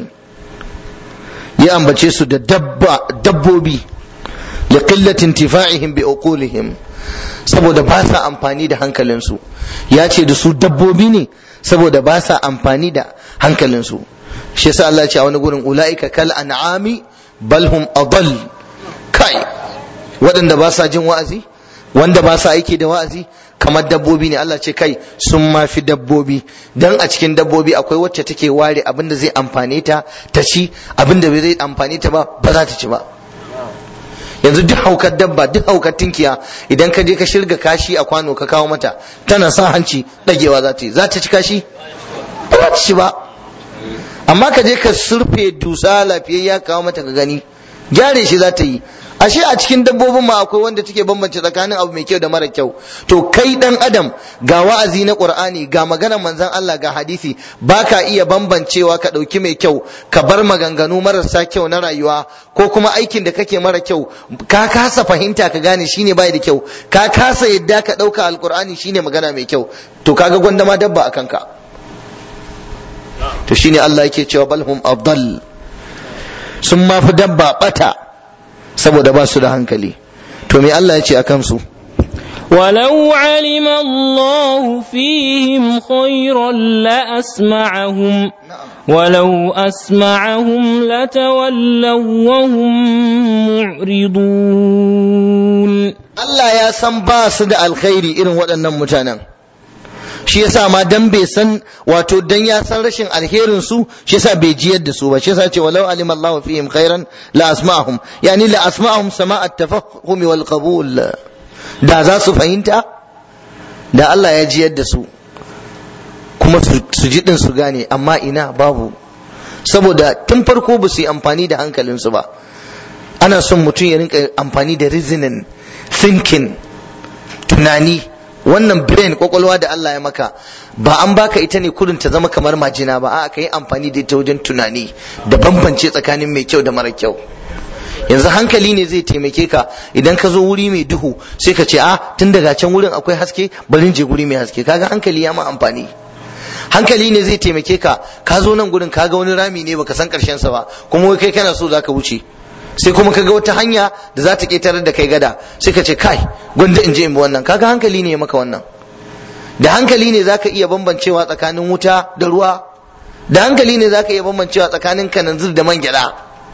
ya ambace su da dabba dabbobi li qillati intifa'ihim bi uqulihim saboda ba sa amfani da hankalinsu ya ce da su dabbobi ne saboda ba sa amfani da hankalinsu shi yasa Allah ya ce a wani gurin ulaika kal an'ami bal hum adall kai waɗanda ba sa jin wa'azi wanda ba sa aiki da wa'azi kamar dabbobi ne Allah ce kai sun ma fi dabbobi dan a cikin dabbobi akwai wacce take ware abin da zai amfane ta ta ci abin da bai zai amfane ta ba ba za ta ci ba yanzu duk haukar dabba duk haukar tinkiya idan ka je ka shirga kashi a kwano ka kawo mata tana sa hanci dagewa za ta yi za ta ci kashi ba za ta ci ba amma ka je ka surfe dusa lafiyayya kawo mata ka gani gyare shi za ta yi ashe a cikin dabbobin ma akwai wanda take bambance tsakanin abu mai kyau da mara kyau to kai dan adam ga wa'azi na qur'ani ga maganar manzon Allah ga hadisi baka iya bambancewa ka dauki mai kyau ka bar maganganu marasa kyau na rayuwa ko kuma aikin da kake mara kyau ka kasa fahimta ka gane shine bai da kyau ka kasa yadda ka dauka alqur'ani shine magana mai kyau to kaga gwanda ma dabba akan ka to shine Allah yake cewa balhum afdal sun ma fi dabba bata saboda ba su da hankali to me Allah ya ce a kansu ولو علم الله فيهم خيرا لأسمعهم ولو أسمعهم لتولوا وهم معرضون Allah ya san ba su da alkhairi irin waɗannan mutanen shi yasa ma dan bai san wato dan ya san rashin alherin su shi yasa bai jiyar da su ba shi yasa ce walau alima Allah fihim khairan la asma'ahum yani la asma'ahum sama' at-tafahum wal qabul da za su fahimta da Allah ya jiyar da su kuma su ji din su gane amma ina babu saboda tun farko ba su yi amfani da hankalinsu ba ana son mutum ya rinka amfani da reasoning thinking tunani wannan brain kwakwalwa da Allah ya maka ba an baka ita ne kudin ta zama kamar majina ba a ka yi amfani da ita wajen tunani da bambance tsakanin mai kyau da mara kyau yanzu hankali ne zai taimake ka idan ka zo wuri mai duhu sai ka ce a tun daga can wurin akwai haske bari je guri mai haske kaga hankali ya ma amfani hankali ne zai taimake ka ka zo nan gurin kaga wani rami ne baka san karshen sa ba kuma wai kai kana so zaka wuce sai kuma kaga wata hanya da za ta ƙetarar da kai gada sai ka ce kai gwanda in je in bi wannan kaga hankali ne ya maka wannan da hankali ne zaka iya bambancewa tsakanin wuta da ruwa da hankali ne zaka iya bambancewa tsakanin kananzir da man gyada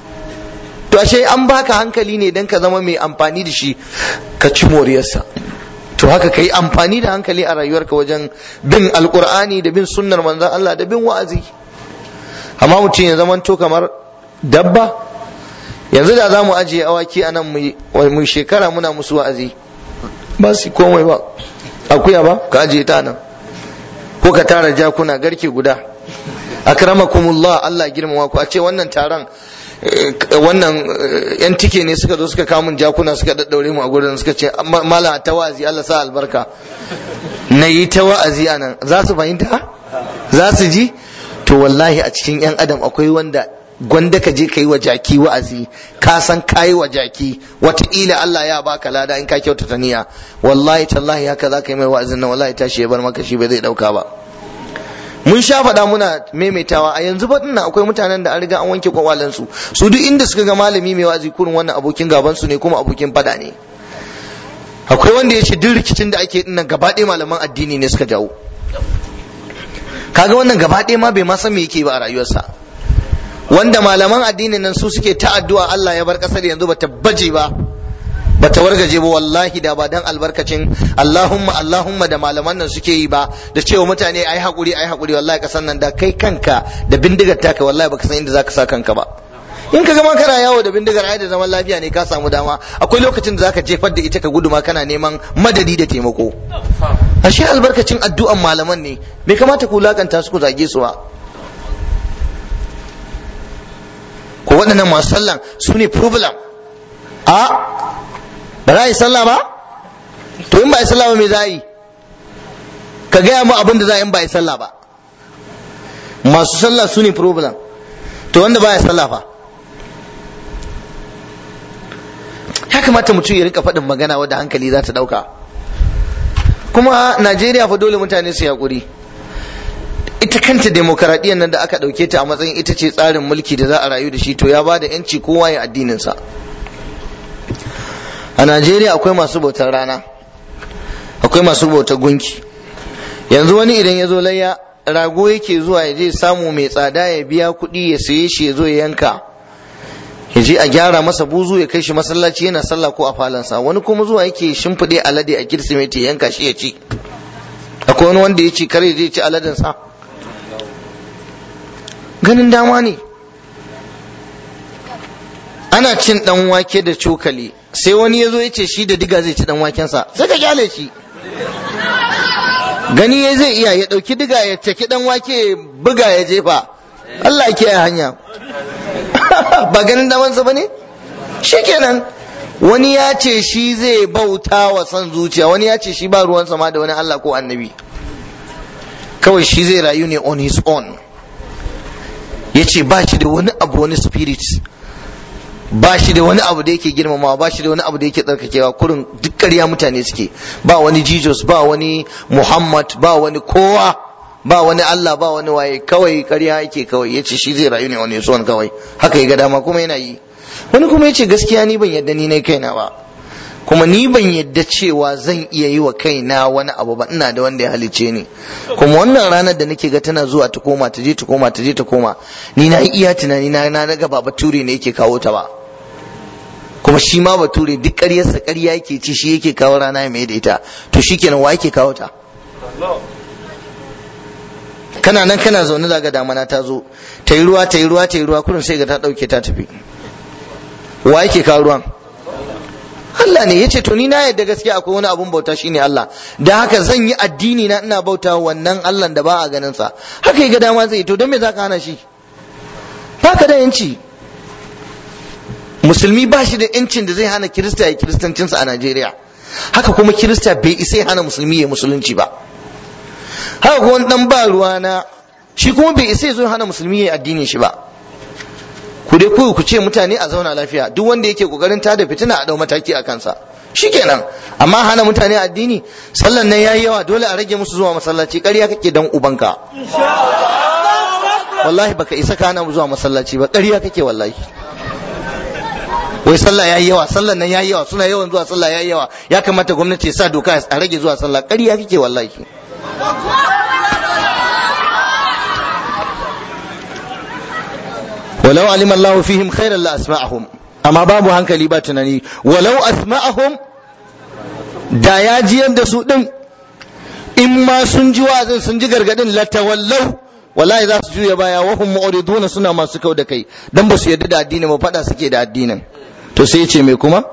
to ashe an baka hankali ne dan ka zama mai amfani da shi ka ci moriyarsa to haka kai amfani da hankali a rayuwarka wajen bin alkur'ani da bin sunnar manzon Allah da bin wa'azi amma mutum ya zamanto kamar dabba yanzu da za mu ajiye awaki a nan mu shekara muna musu wa'azi ba su komai ba akuya ba ka ajiye ta nan ko ka tara jakuna garke guda akramakumullah Allah girmama ku a ce wannan taron wannan yan tike ne suka zo suka kamun jakuna suka daddaure mu a gurin suka ce mala ta wa'azi Allah sa albarka na yi ta wa'azi a nan za su fahimta za su ji to wallahi a cikin yan adam akwai wanda gwanda ka je ka yi wa jaki wa'azi ka san ka yi wa jaki wataƙila Allah ya baka lada in ka kyautata niyya wallahi tallahi haka za ka yi mai wa'azin nan wallahi tashi ya bar maka shi bai zai ɗauka ba mun sha faɗa muna maimaitawa a yanzu fa ina akwai mutanen da an riga an wanke kwakwalansu su duk inda suka ga malami mai wazi kurin wannan abokin gaban su ne kuma abokin fada ne akwai wanda ya ce duk rikicin da ake dinnan gaba ɗaya malaman addini ne suka jawo kaga wannan gaba ɗaya ma bai ma san me yake ba a rayuwarsa wanda malaman addinin nan su suke ta addu'a Allah ya bar kasar yanzu bata baje ba bata wargaje ba wallahi da ba dan albarkacin Allahumma Allahumma da malaman nan suke yi ba da cewa mutane ai hakuri ai hakuri wallahi kasan nan da kai kanka da bindigar taka wallahi baka san inda zaka sa kanka ba in ka gama kana yawo da bindigar ai da zaman lafiya ne ka samu dama akwai lokacin da zaka jefar da ita ka gudu ma kana neman madadi da taimako ashe albarkacin addu'an malaman ne bai kamata ku lakanta su ku zage su ba ko waɗannan masu sallan su ne problem a ba za a yi sallah ba to in ba a yi sallah ba me za a yi ka gaya mu abin da za a yi ba a yi sallah ba masu sallah su ne problem to wanda ba ya sallah fa ya kamata mutum ya rika faɗin magana wadda hankali za ta ɗauka kuma najeriya fa dole mutane su yaƙuri ita kanta demokaradiyyar nan da aka ɗauke ta a matsayin ita ce tsarin mulki da za a rayu da shi to ya ba da yanci kowa ya addininsa a najeriya akwai masu bautar rana akwai masu bautar gunki yanzu wani idan ya zo layya rago yake zuwa ya je samu mai tsada ya biya kuɗi ya saye shi ya zo ya yanka ya je a gyara masa buzu ya kai shi masallaci yana sallah ko a falansa wani kuma zuwa yake shimfiɗe alade a kirsimeti ya yanka shi ya ci akwai wani wanda ya ce kare zai ci aladen sa ganin dama ne ana cin dan wake da cokali sai wani ya zo ya ce shi da diga zai ci dan wakensa sai ka kyale shi gani ya zai iya ya ɗauki diga ya caki dan wake buga ya jefa Allah ke a hanya ba ganin damansa ba ne shikenan wani ya ce shi zai bauta wa son zuciya wani ya ce shi ba ruwan sama da wani Allah ko annabi kawai shi zai rayu ne on his own ya ce ba shi da wani abu wani spirit ba shi da wani abu da yake girmamawa ba shi da wani abu da yake tsarkakewa kurin duk ƙarya mutane suke ba wani jesus ba wani muhammad ba wani kowa ba wani allah ba wani waye kawai ƙarya yake kawai ya ce shi zai rayu ne wani son kawai haka ya ga dama kuma yana yi wani kuma ya ce gaskiya ni ban yadda ni na kaina ba kuma ni ban yadda cewa zan iya yi wa kaina wani abu ba ina da wanda ya halice ni kuma wannan ranar da nake ga tana zuwa ta koma ta je ta koma ta je ta koma ni na iya tunani na na daga ba bature ne yake kawo ta ba kuma shi ma bature duk ƙaryarsa ƙarya yake ci shi yake kawo rana ya mai da ita to shikenan wa yake kawo ta kana nan kana zaune daga damana ta zo ta yi ruwa ta yi ruwa ta yi ruwa kurin sai ga ta ɗauke ta tafi wa yake kawo ruwan Allah ne ya ce to ni na yadda gaskiya akwai wani abun bauta shine Allah da haka zan yi addini na ina bauta wannan Allah da ba a ganin sa haka ya ga dama zai to don me zaka hana shi baka da yanci musulmi ba shi da yancin da zai hana kirista ya kiristancinsa a Najeriya haka kuma kirista bai isa ya hana musulmi ya musulunci ba haka kuma wani dan ba ruwa na shi kuma bai isa ya zo hana musulmi ya addinin shi ba ku dai ku ce mutane a zauna lafiya duk wanda yake kokarin tada fitina a dau mataki a kansa shikenan amma hana mutane addini sallan nan yayi yawa dole a rage musu zuwa masallaci ƙarya kake dan ubanka wallahi baka isa ka hana mu zuwa masallaci ba ƙarya kake wallahi wai sallah yayi yawa sallan nan yayi yawa suna yawan zuwa sallah yayi yawa ya kamata gwamnati ya sa doka a rage zuwa sallah ƙarya kake wallahi ولو علم الله فيهم خيرا لاسمعهم amma babu hankali ba tunani walau asma'ahum da ya jiyar da su din in ma sun ji wa'azin sun ji gargadin latawallau wallahi za su juya baya wa hum mu'riduna suna masu kau da kai dan ba su yarda da addini ba fada suke da addinin to sai ya ce me kuma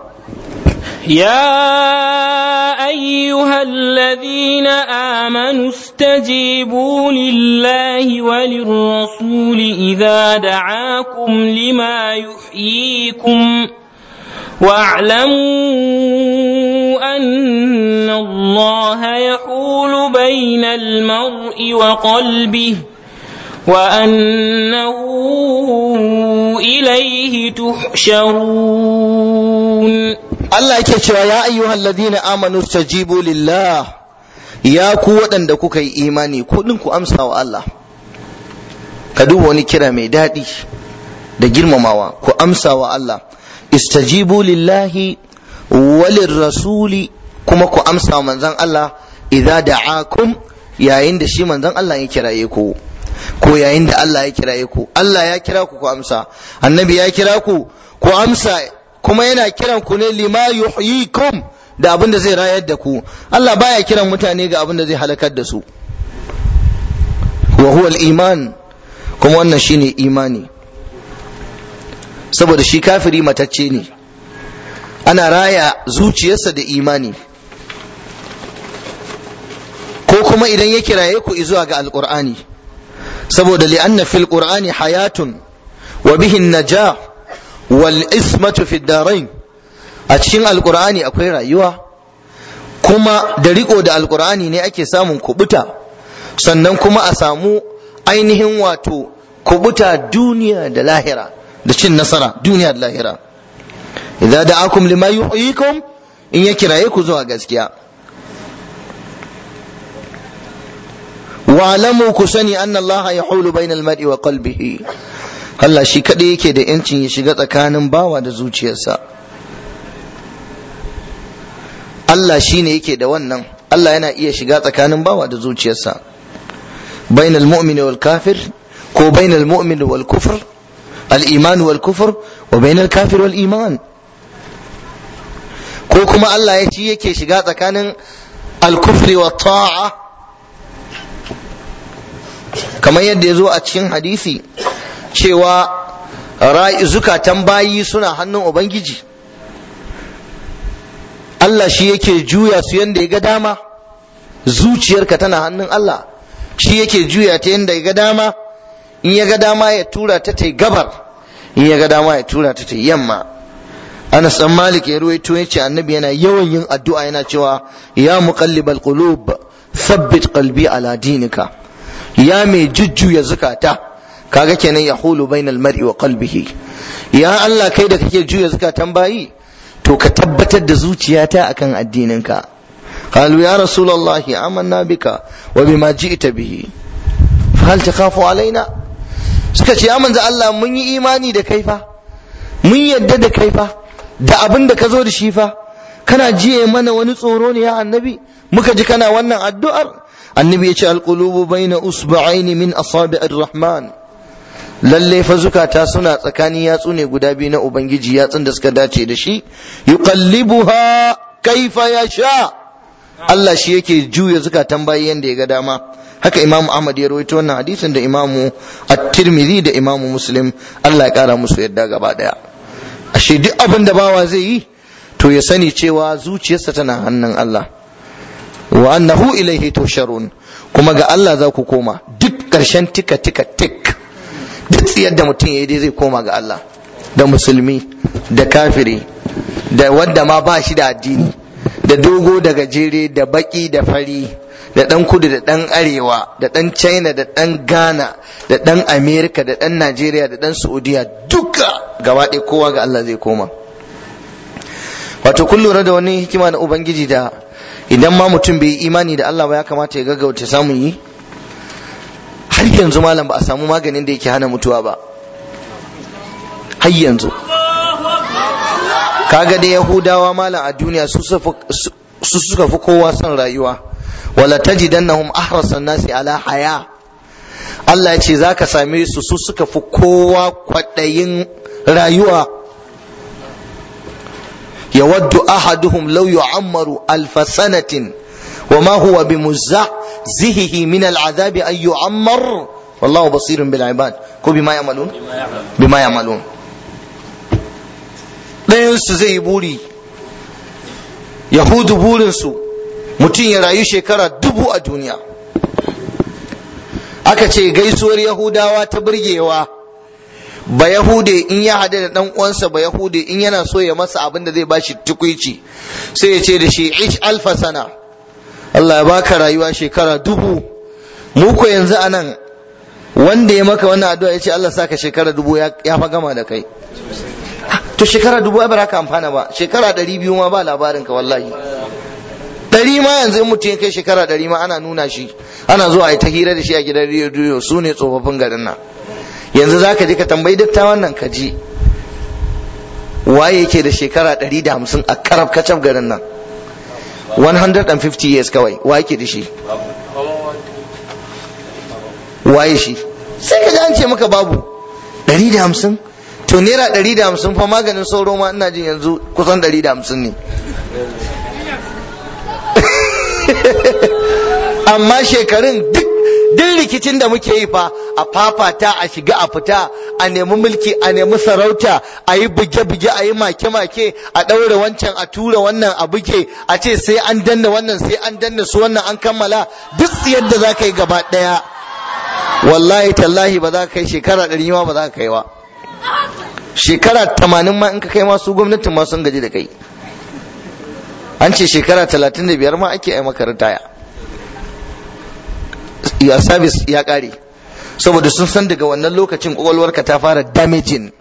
يا أيها الذين آمنوا استجيبوا لله وللرسول إذا دعاكم لما يحييكم واعلموا أن الله يحول بين المرء وقلبه وأنه إليه تحشرون Allah yake cewa ya ayyuhal ladina amanu stajibu lillah ya ku waɗanda kuka yi imani kuɗin ku amsa wa Allah ka duba wani kira mai daɗi da girmamawa ku amsa wa Allah istajibu lillahi walin rasuli kuma ku amsa wa manzon Allah idza da'akum yayin da shi manzon Allah ya kiraye ku ko yayin da Allah ya kiraye ku Allah ya kira ku ku amsa annabi ya kira ku ku amsa kuma yana kiran ku ne lima yuhyikum da abin da zai rayar da ku Allah baya kiran mutane ga abin da zai halakar da su wa huwa al-iman kuma wannan shine imani saboda shi kafiri matacce ne ana raya zuciyarsa da imani ko kuma idan ya kiraye ku zuwa ga alqur'ani saboda li'anna fil qur'ani hayatun wa bihi najah wal ismatu fid darain a cikin alqur'ani akwai rayuwa kuma da riko da alqur'ani ne ake samun kubuta sannan kuma a samu ainihin wato kubuta duniya da lahira da cin nasara duniya da lahira idza da'akum lima yuhyikum in ya kiraye ku zuwa gaskiya wa'lamu ku sani anna Allah yahulu bainal mar'i wa qalbihi Allah shi kadai yake da yancin ya shiga tsakanin bawa da zuciyarsa Allah shi ne yake da wannan Allah yana iya shiga tsakanin bawa da zuciyarsa bainal mu'mini wal kafir ko bainal mu'mini wal kufr al iman wal kufr wa bainal kafir wal iman ko kuma Allah ya ci yake shiga tsakanin al kufri wa ta'a kamar yadda ya zo a cikin hadisi cewa zukatan bayi suna hannun ubangiji Allah shi yake juya su yadda ya ga dama zuciyarka tana hannun Allah shi yake juya ta yadda ya ga dama in ya ga dama ya tura ta ta gabar in ya ga dama ya tura ta ta yamma Anas dan Malik ya ruwaito yace annabi yana yawan yin addu'a yana cewa ya muqallibal qulub thabbit qalbi ala dinika ya mai jujjuya zukata kaga kenan ya hulu bainal mar'i wa qalbihi ya Allah kai da kake juya zukatan bayi to ka tabbatar da zuciyata akan addininka qalu ya rasulullah amanna bika wa bima ji'ta bihi fa hal takhafu alaina suka ce ya manzo Allah mun yi imani da kai fa mun yadda da kai fa da abin da ka zo da shi fa kana jiye mana wani tsoro ne ya annabi muka ji kana wannan addu'ar annabi ya ce alqulubu baina usba'aini min asabi'ir rahman lalle fa zukata suna tsakanin yatsu ne guda biyu na ubangiji yatsun da suka dace da shi yuqallibuha kaifa yasha Allah shi yake juya zukatan bayi yanda ya ga dama haka imamu ahmad ya rawaito wannan hadisin da imamu at-tirmidhi da imamu muslim Allah ya kara musu yadda gaba daya ashe duk abin da bawa zai yi to ya sani cewa zuciyarsa tana hannun Allah wa annahu ilaihi tusharun kuma ga Allah za ku koma duk ƙarshen tika tika tik duk tsiyar da mutum yayi dai zai koma ga Allah da musulmi da kafiri da wanda ma ba shi da addini da dogo da gajere da baki da fari da dan kudu da dan arewa da dan china da dan ghana da dan america da dan najeriya da dan saudiya duka gaba ɗaya kowa ga Allah zai koma wato kun lura da wani hikima na ubangiji da idan ma mutum bai yi imani da Allah ba ya kamata ya gaggauta samun yi har yanzu malam ba a samu maganin da yake hana mutuwa ba har yanzu kaga da yahudawa malam a duniya su suka fi kowa son rayuwa wala tajidannahum ahrasan nasi ala haya Allah ya ce zaka same su su suka fi kowa kwaɗayin rayuwa يود أحدهم لو يعمر ألف سنة وما هو بمزحزحه من العذاب أن يعمر والله بصير بالعباد كو بما يعملون بما يعملون ɗayansu zai yi buri yahudu burinsu mutum ya rayu shekara dubu a duniya aka ce gaisuwar yahudawa ta burgewa ba yahude in ya hada da dan uwansa ba yahude in yana so ya masa abin da zai bashi tukuici sai ya ce da shi ish alfa sana Allah ya baka rayuwa shekara dubu mu ko yanzu anan wanda ya maka wannan addu'a ya ce Allah saka shekara dubu ya fa gama da kai to shekara dubu ai ba ka amfana ba shekara ɗari biyu ma ba labarin ka wallahi ɗari ma yanzu in mutum ya kai shekara ɗari ma ana nuna shi ana zuwa a yi ta hira da shi a gidan rediyo su ne tsofaffin garin nan yanzu za ka je ka tambayi dattawan nan ka ji waye yake da shekara 150 a karab kacab garin nan 150 years kawai waye ke da shi waye shi sai ka ji an ce maka babu 150 to naira 150 fa maganin sauro ma ina jin yanzu kusan 150 ne amma shekarun duk duk rikicin da muke yi fa a fafata a shiga a fita a nemi mulki a nemi sarauta a yi buge-buge a yi make-make a ɗaure wancan a tura wannan a buge a ce sai an danna wannan sai an danna su wannan an kammala duk yadda za ka yi gaba ɗaya wallahi tallahi ba za ka kai shekara ɗari ma ba za ka kai ba shekara tamanin ma in ka kai masu gwamnatin ma sun gaji da kai an ce shekara talatin da biyar ma ake yi maka ritaya ya sabis ya kare saboda sun san daga wannan lokacin kwakwalwarka ta fara damaging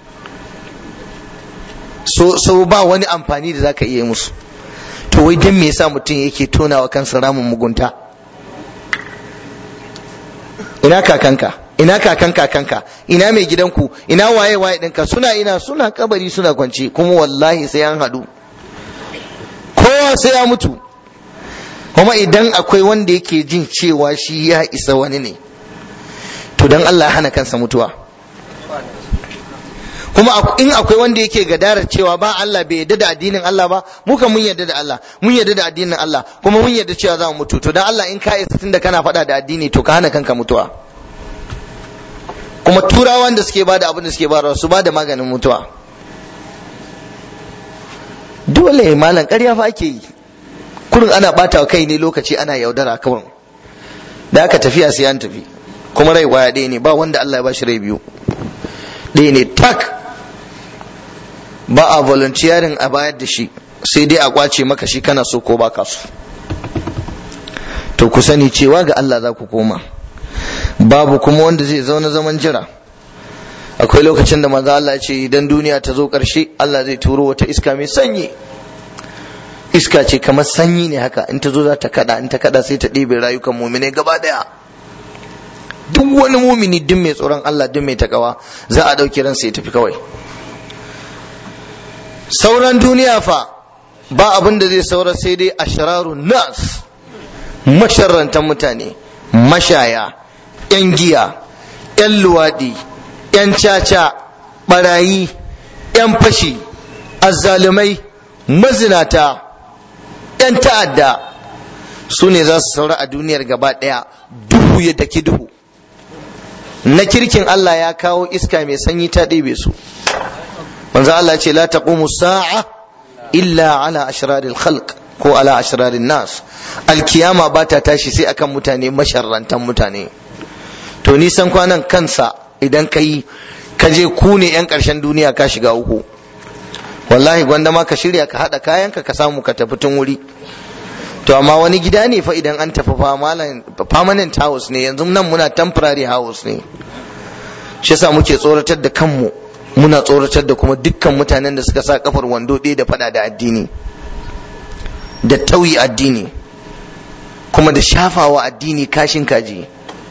so, so ba wani amfani da zaka iya musu to wai dan me yasa mutum yake tonawa kansa ramin mugunta ina kakanka ina kakan kakanka ina mai gidanku ina waye waye ɗinka suna ina suna kabari suna kwance kuma wallahi sai an haɗu kowa sai ya mutu kuma idan akwai wanda yake jin cewa shi ya isa wani ne to dan Allah ya hana kansa mutuwa kuma in akwai wanda yake gadarar cewa ba Allah bai yarda da addinin Allah ba mu kan mun yarda da Allah mun yarda da addinin Allah kuma mun yarda cewa za mu mutu to dan Allah in ka isa tunda kana faɗa da addini to ka hana kanka mutuwa kuma turawan da suke bada abin da suke bada su bada maganin mutuwa dole malam ƙarya fa ake yi kurin ana bata wa kai ne lokaci ana yaudara kawai da aka tafiya sai an tafi kuma rai kwaya ɗaya ne ba wanda Allah ya bashi rai biyu ɗaya ne tak ba a volunteering a bayar da shi sai dai a kwace maka shi kana so ko baka so to ku sani cewa ga Allah za ku koma babu kuma wanda zai zauna zaman jira akwai lokacin da manzo Allah ya ce idan duniya ta zo ƙarshe Allah zai turo wata iska mai sanyi iska ce kamar sanyi ne haka in ta zo za ta kada in ta kada sai ta ɗebe rayukan mumine gaba daya duk wani mumini duk mai tsoron Allah duk mai takawa za a ɗauki ransa ya tafi kawai sauran duniya fa ba abin da zai saura sai dai ashrarun nas masharrantan mutane mashaya yan giya yan luwaɗi yan caca barayi yan fashi azzalumai mazinata 'yan ta'adda su ne za su saura a duniyar gaba ɗaya duhu ya daki duhu na kirkin Allah ya kawo iska mai sanyi ta ɗebe su manzo Allah ce la taqumu sa'a illa ala ashraril khalq ko ala ashrarin nas alkiyama ba ta tashi sai akan mutane masharrantan mutane to nisan kwanan kansa idan ka yi ka je ku ne 'yan ƙarshen duniya ka shiga uku wallahi gwanda ma ka shirya ka haɗa kayanka ka samu ka tafi tun wuri to amma wani gida ne fa idan an tafi permanent house ne yanzu nan muna temporary house ne shi yasa muke tsoratar da kanmu muna tsoratar da kuma dukkan mutanen da suka sa kafar wando ɗaya da faɗa da addini da tauyi addini kuma da shafawa addini kashin kaji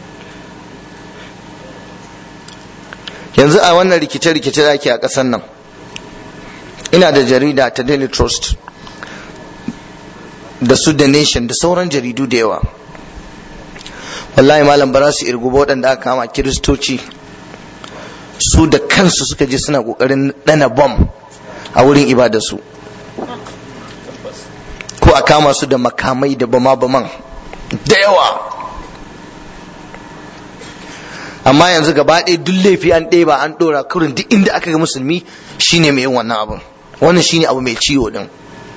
yanzu a wannan rikice-rikice da ake a ƙasar nan ina da jarida ta daily trust da su da nation da sauran jaridu da yawa wallahi malam ba za su irgu waɗanda aka kama kiristoci su da kansu suka je suna ƙoƙarin ɗana bom a wurin ibadarsu ko a kama su da makamai da bama-baman da yawa amma yanzu gaba ɗaya duk laifi an ɗeba an ɗora kurin duk inda aka ga musulmi shine mai yin wannan abin wannan shine abu mai ciwo din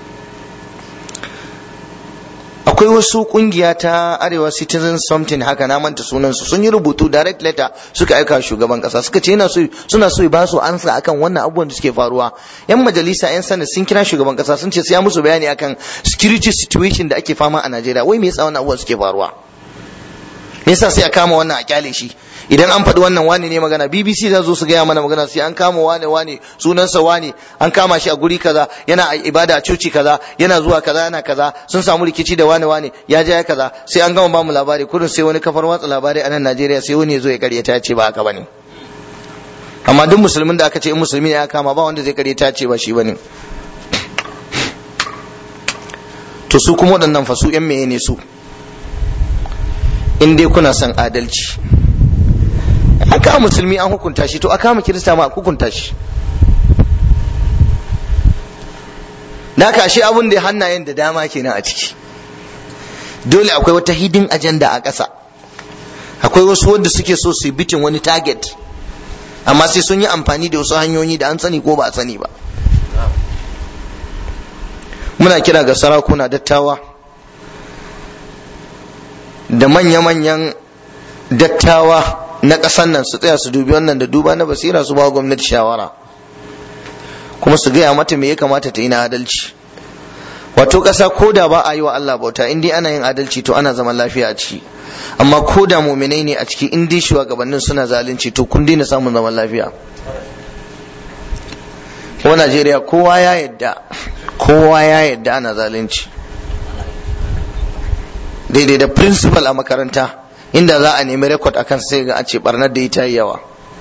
akwai wasu kungiya ta arewa citizen something haka na manta sunansu sun yi rubutu direct letter suka aika shugaban kasa suka ce yana so suna so ba su ansa akan wannan abubuwan da suke faruwa yan majalisa yan sanin sun kira shugaban kasa sun ce sai ya musu bayani akan security situation da ake fama a Najeriya wai me yasa wannan abubuwan suke faruwa me yasa sai a kama wannan a kyale shi idan an faɗi wannan wani ne magana bbc za zo su gaya mana magana sai an kama wane wane sunansa wane an kama shi a guri kaza yana ibada a coci kaza yana zuwa kaza yana kaza sun samu rikici da wane wane ya ja ya kaza sai an gama bamu labari kurin sai wani kafar watsa labarai a nan najeriya sai wani ya zo ya karyata ya ce ba haka bane amma duk musulmin da aka ce in musulmi ne ya kama ba wanda zai kare ta ce ba shi bane to su kuma waɗannan fa su yan meye ne su in dai kuna son adalci an kama musulmi an hukunta shi to a kama kirista ma a hukunta shi da haka ashe abun da hannayen da dama kenan a ciki dole akwai wata hidin ajanda a ƙasa akwai wasu wanda suke so su yi bitin wani target amma sai sun yi amfani da wasu hanyoyi da an sani ko ba a sani ba muna kira ga sarakuna dattawa da manya-manyan dattawa na ƙasar nan su tsaya su dubi wannan da duba na basira su ba gwamnati shawara kuma su gaya mata me ya kamata ta yi na adalci wato ƙasa ko da ba a yi wa Allah bauta in dai ana yin adalci to ana zaman lafiya a ciki amma ko da muminai ne a ciki in dai shugabannin suna zalunci to kun daina samun zaman lafiya ko Najeriya kowa ya yadda kowa ya yadda ana zalunci daidai da principal a makaranta inda za a nemi rekod akan sai ga a ce barnar da ita yawa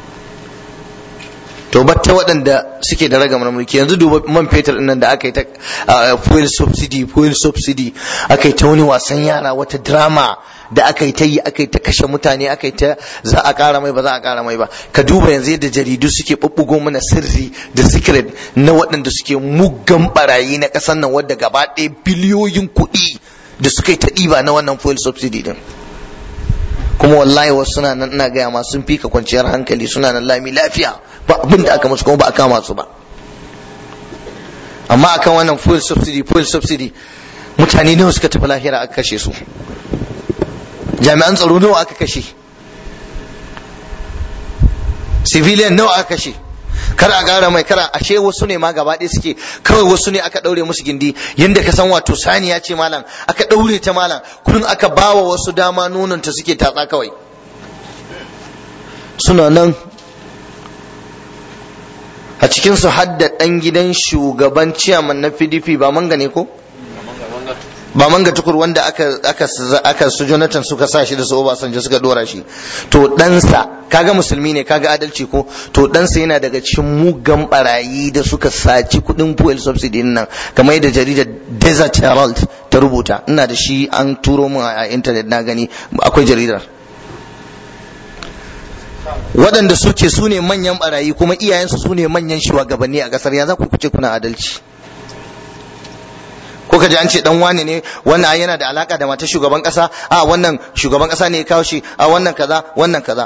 to batta waɗanda suke da ragamar mulki yanzu duba man fetur nan da aka yi ta fuel subsidy fuel subsidy aka yi ta wani wasan yara wata drama da aka yi ta yi aka yi ta kashe mutane aka yi ta za a ƙara mai ba za a ƙara mai ba ka duba yanzu yadda jaridu suke ɓuɓɓugo mana sirri da secret na waɗanda suke muggan barayi na ƙasar nan wadda gaba ɗaya biliyoyin kuɗi da suka yi ta ɗiba na wannan fuel subsidy din kuma wallahi wasu suna nan ina gaya ma sun fika kwanciyar hankali suna nan lami lafiya ba abin da aka musu kuma ba a kama su ba amma akan wannan fuel subsidy fuel subsidy mutane nawa suka tafi lahira aka kashe su jami'an tsaro nawa aka kashe civilian nawa aka kashe kar a gara mai kara ashe wasu ne ma gaba ɗaya suke kawai wasu ne aka ɗaure musu gindi yanda ka san wato saniya ce malam aka ɗaure ta malam kullum aka bawa wasu dama nonon ta suke tatsa kawai suna nan a cikin su hadda ɗan gidan shugaban ciyaman na pdp ba manga ne ko ba manga tukur wanda aka aka aka su Jonathan suka sa shi da su Obasanjo suka dora shi to ɗansa kaga musulmi ne kaga adalci ko to ɗansa yana daga cikin mugan barayi da suka saci kuɗin fuel subsidy nan kamar yadda jaridar Desert Herald ta rubuta ina da shi an turo min a internet na gani akwai jaridar waɗanda suke su ne manyan barayi kuma iyayensu su ne manyan shugabanni a ƙasar ya za ku kuce kuna adalci ko ka ji an ce dan wane ne wannan yana da alaka da matar shugaban kasa a wannan shugaban kasa ne ya kawo shi a wannan kaza wannan kaza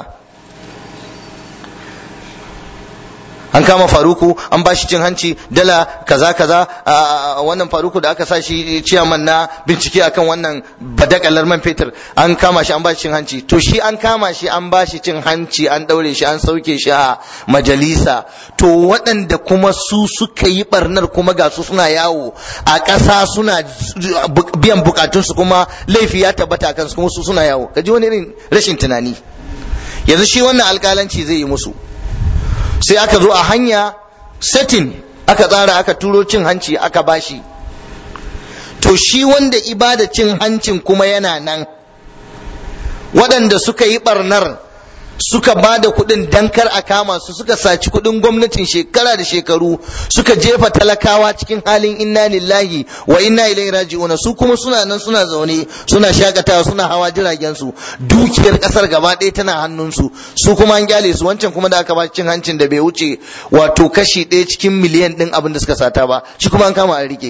an kama faruku an ba shi cin hanci dala kaza kaza a wannan faruku da aka sa shi ciyaman na bincike akan wannan badakalar man fetur an kama shi an ba shi cin hanci to shi an kama shi an ba shi cin hanci an daure shi an sauke shi a majalisa to waɗanda kuma su suka yi barnar kuma ga su suna yawo a ƙasa suna biyan bukatunsu kuma laifi ya tabbata kansu kuma su suna yawo kaji wani irin rashin tunani yanzu shi wannan alƙalanci zai yi musu sai aka zo a hanya setting aka tsara aka turo cin hanci aka bashi to shi wanda ibada cin hancin kuma yana nan waɗanda suka yi barnar suka ba da kuɗin dankar a kama su suka saci kuɗin gwamnatin shekara da shekaru suka jefa talakawa cikin halin inna lillahi wa inna ilaihi raji'un su kuma suna nan suna zaune suna shakatawa suna hawa jiragen su dukiyar kasar gaba ɗaya tana hannun su su kuma an gyale su wancan kuma da aka ba cin hancin da bai wuce wato kashi ɗaya cikin miliyan ɗin abin da suka sata ba shi kuma an kama an rike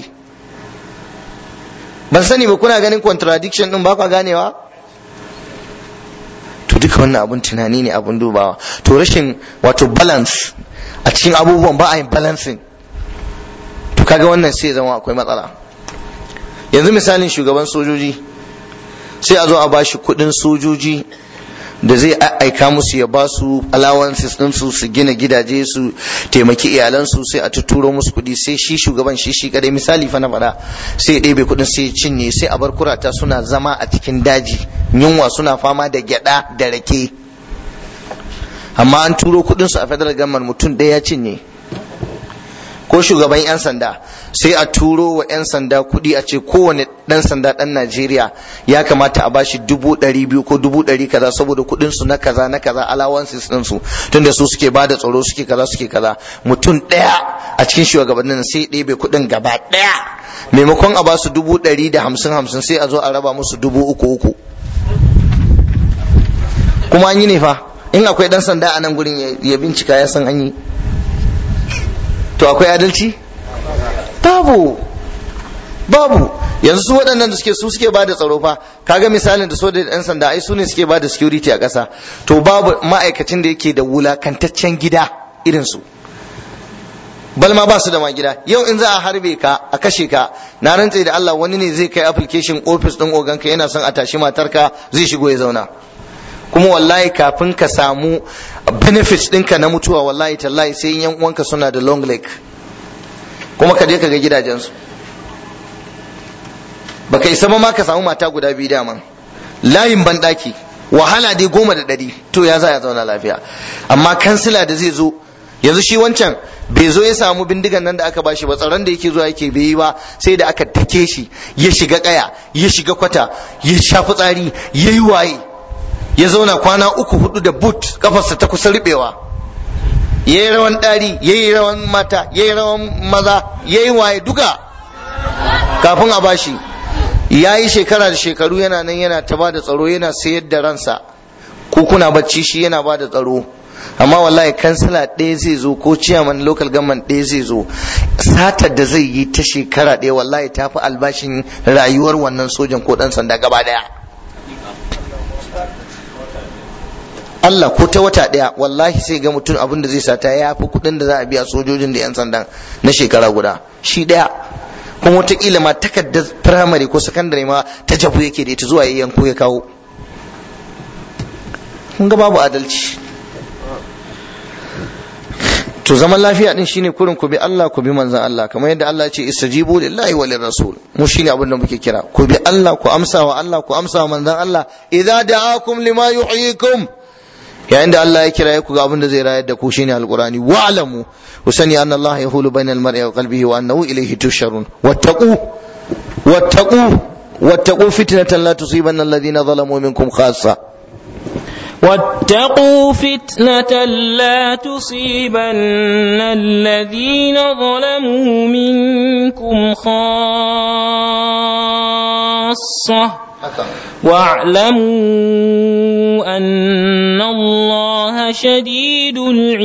ban sani ba kuna ganin contradiction ɗin ba kwa ganewa to duka wannan abun tunani ne abun dubawa to rashin wato balance a cikin abubuwan ba a yin balancing to kaga wannan sai zama akwai matsala yanzu misalin shugaban sojoji sai a zo a bashi kudin sojoji da zai aika musu ya ba su allowances din su su gina gidaje su taimaki iyalansu sai a tuturo musu kudi sai shi shugaban shi shi kadai misali fa na faɗa sai ya ɗebe kudin sai ya cinye sai a bar kurata suna zama a cikin daji yunwa suna fama da gyada da rake amma an turo kudin su a federal government mutum ɗaya ya cinye ko shugaban 'yan sanda sai a turo wa 'yan sanda kuɗi a ce kowane ɗan sanda ɗan najeriya ya kamata a bashi dubu ɗari biyu ko dubu ɗari kaza saboda kuɗin su na kaza na kaza allowances ɗin su tunda su suke ba da tsaro suke kaza suke kaza mutum ɗaya a cikin shugabannin sai ɗebe kuɗin gaba ɗaya maimakon a basu dubu ɗari da hamsin hamsin sai a zo a raba musu dubu uku uku kuma an yi ne fa in akwai ɗan sanda a nan gurin ya bincika ya san an yi to akwai adalci babu babu yanzu su waɗannan da suke su suke bada tsaro fa kaga misalin da so da ɗan sanda ai su ne suke bada security a ƙasa to babu ma'aikacin da yake da wulakantaccen gida irin su balma ba su da ma gida yau in za a harbe ka a kashe ka na rantse da Allah wani ne zai kai application office din oganka yana son a tashi matarka zai shigo ya zauna kuma wallahi kafin ka samu benefits ɗinka na mutuwa wallahi tallahi sai yan uwanka suna da long leg kuma ka je ka ga gidajensu baka isa ma ka samu mata guda biyu daman layin banɗaki wahala dai goma da ɗari to ya za ya zauna lafiya amma kansila da zai zo yanzu shi wancan bai zo ya samu bindigan nan da aka bashi ba tsaron da yake zuwa yake bai yi ba sai da aka take shi ya shiga kaya ya shiga kwata ya shafi tsari ya yi waye ya zauna kwana uku hudu da boot kafarsa ta kusa ribewa ya yi rawan ɗari ya yi rawan mata ya yi rawan maza ya yi waye duka kafin a bashi ya yi shekara da shekaru yana nan yana ta ba da tsaro yana sayar da ransa ko kuna bacci shi yana ba da tsaro amma wallahi kansila ɗaya zai zo ko ciyaman local government ɗaya zai zo satar da zai yi ta shekara ɗaya wallahi ta fi albashin rayuwar wannan sojan ko ɗan sanda gaba ɗaya Allah ko ta wata ɗaya wallahi sai ga mutum abin da zai sata ya fi kuɗin da za a biya sojojin da 'yan sandan na shekara guda shi ɗaya kuma wataƙila ma takardar firamare ko sakandare ma ta jabu yake da ita zuwa ya yanko ya kawo kun ga babu adalci to zaman lafiya din shine kurin ku bi Allah ku bi manzon Allah kamar yadda Allah ya ce istajibu lillahi wa rasul mu shine abin da muke kira ku bi Allah ku amsa wa Allah ku amsa wa manzon Allah idza da'akum lima yuhyikum yayin da Allah ya kira ku ga abin da zai rayar da ku shine alqurani wa'lamu ku sani anna Allah yahulu bainal mar'i wa qalbihi wa annahu ilayhi tusharun wattaqu wattaqu wattaqu fitnatan la tusibanna alladhina zalamu minkum khassa واتقوا فتنة لا تصيبن الذين ظلموا منكم خاصة واعلموا أن الله شديد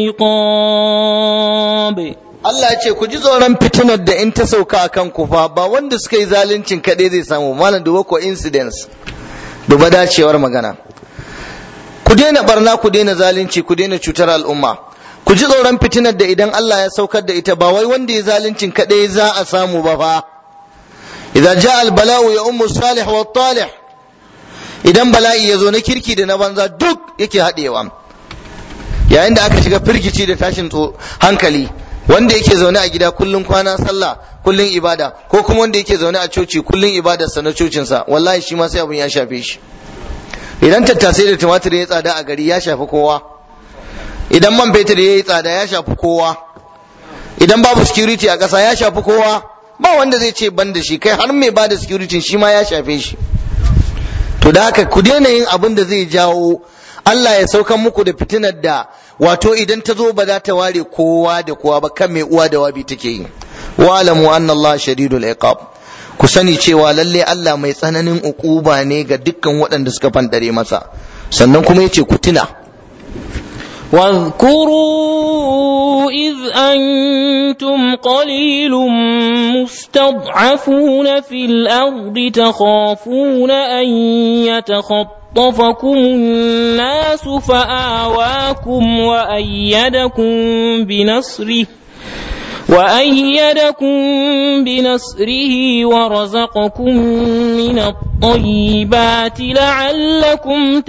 العقاب Allah ce ku ji tsoron fitinar da in ta sauka a kan ku fa ba wanda suka yi zaluncin kaɗai zai samu malam duba ko incidents duba dacewar magana ku daina barna ku daina zalunci ku daina cutar al'umma ku ji tsoron fitinar da idan Allah ya saukar da ita ba wai wanda ya zaluncin kadai za a samu ba fa idan ja al bala'u ya ummu salih wa talih idan bala'i ya zo na kirki da na banza duk yake haɗewa yayin da aka shiga firgici da tashin hankali wanda yake zaune a gida kullum kwana sallah kullum ibada ko kuma wanda yake zaune a coci kullum ibadarsa na cocinsa wallahi shi ma sai abin ya shafe shi idan tattasai da tumatir ya tsada a gari ya shafi kowa idan man fetur ya yi tsada ya shafi kowa idan babu security a ƙasa ya shafi kowa ba wanda zai ce ban da shi kai har mai ba da security shi ma ya shafe shi to da haka ku daina yin abin da zai jawo Allah ya saukan muku da fitinar da wato idan ta zo ba za ta ware kowa da kowa ba kan mai uwa da wabi take yi wa alamu anna Allah shadidul iqab ku sani cewa lalle Allah mai tsananin ukuba ne ga dukkan waɗanda suka fandare masa sannan kuma yace ku tuna واذكروا إذ أنتم قليل مستضعفون في الأرض تخافون أن يتخطفكم الناس فآواكم وأيدكم بنصره وأيدكم بنصره ورزقكم من الطيبات لعلكم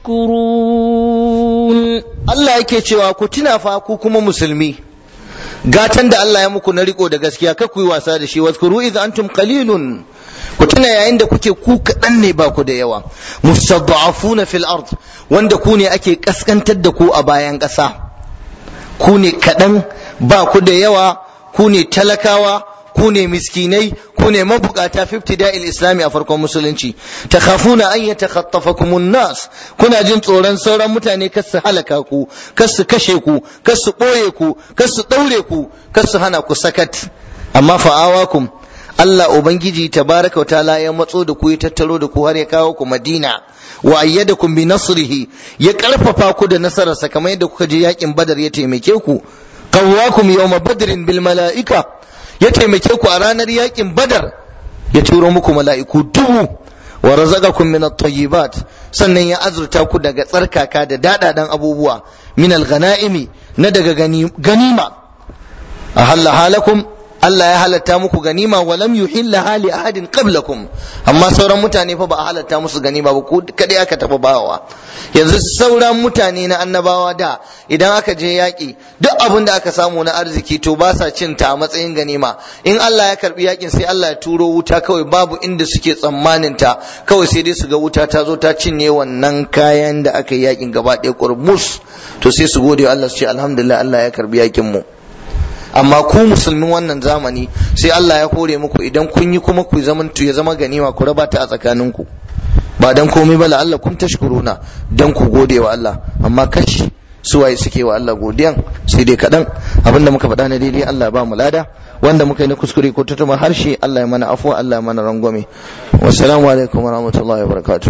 تشكرون Allah yake cewa ku tuna fa ku kuma musulmi gatan da Allah ya muku na riko da gaskiya kar ku yi wasa da shi wazkuru idh antum qalilun ku tuna yayin da kuke ku kaɗan ne ba ku da yawa mustad'afuna fil ard wanda ku ne ake kaskantar da ku a bayan ƙasa ku ne kaɗan ba ku da yawa ku ne talakawa ku ne miskinai ku ne mabukata fi ibtida'il islami a farkon musulunci takhafuna an yatakhatafakumun nas kuna jin tsoron sauran mutane kar su halaka ku kar su kashe ku kar su boye ku kar su daure ku kar su hana ku sakat amma fa'awakum Allah ubangiji tabaraka wa ta'ala ya matso da ku ya tattaro da ku har ya kawo ku Madina wa ayyadakum bi nasrihi ya karfafa ku da nasararsa kamar yadda kuka je yakin Badar ya taimake ku qawwakum yawma badrin bil mala'ika ya taimake ku a ranar yakin badar ya turo muku mala'iku dubu wa razaqakum min at-tayyibat sannan ya azurta ku daga tsarkaka da dadadan abubuwa min al-ghanaimi na daga ganima ahalla halakum Allah ya halatta muku ganima wa lam yuhilla hali ahadin qablakum amma sauran mutane fa ba a halatta musu ganima ba ko kadai aka taba bawa yanzu sauran mutane na annabawa da idan aka je yaƙi duk abin da aka samu na arziki to ba sa cin ta a matsayin ganima in Allah ya karbi yaƙin sai Allah ya turo wuta kawai babu inda suke tsammanin ta kawai sai dai su ga wuta ta zo ta cinye wannan kayan da aka yi yaƙin gaba ɗaya kurmus to sai su gode Allah su ce alhamdulillah Allah ya karbi yaƙin mu amma ku musulmin wannan zamani sai Allah ya hore muku idan kun yi kuma ku zaman ya zama ganima ku raba ta a tsakaninku ba dan komai ba la'alla kun tashkuruna dan ku gode wa Allah amma kashi suwaye suke wa Allah godiyan sai dai kaɗan abinda muka faɗa na daidai Allah ba mu lada wanda muka yi na kuskure ko tutuma harshe Allah ya mana afuwa Allah ya mana rangwame wassalamu alaikum wa rahmatullahi wa barakatuh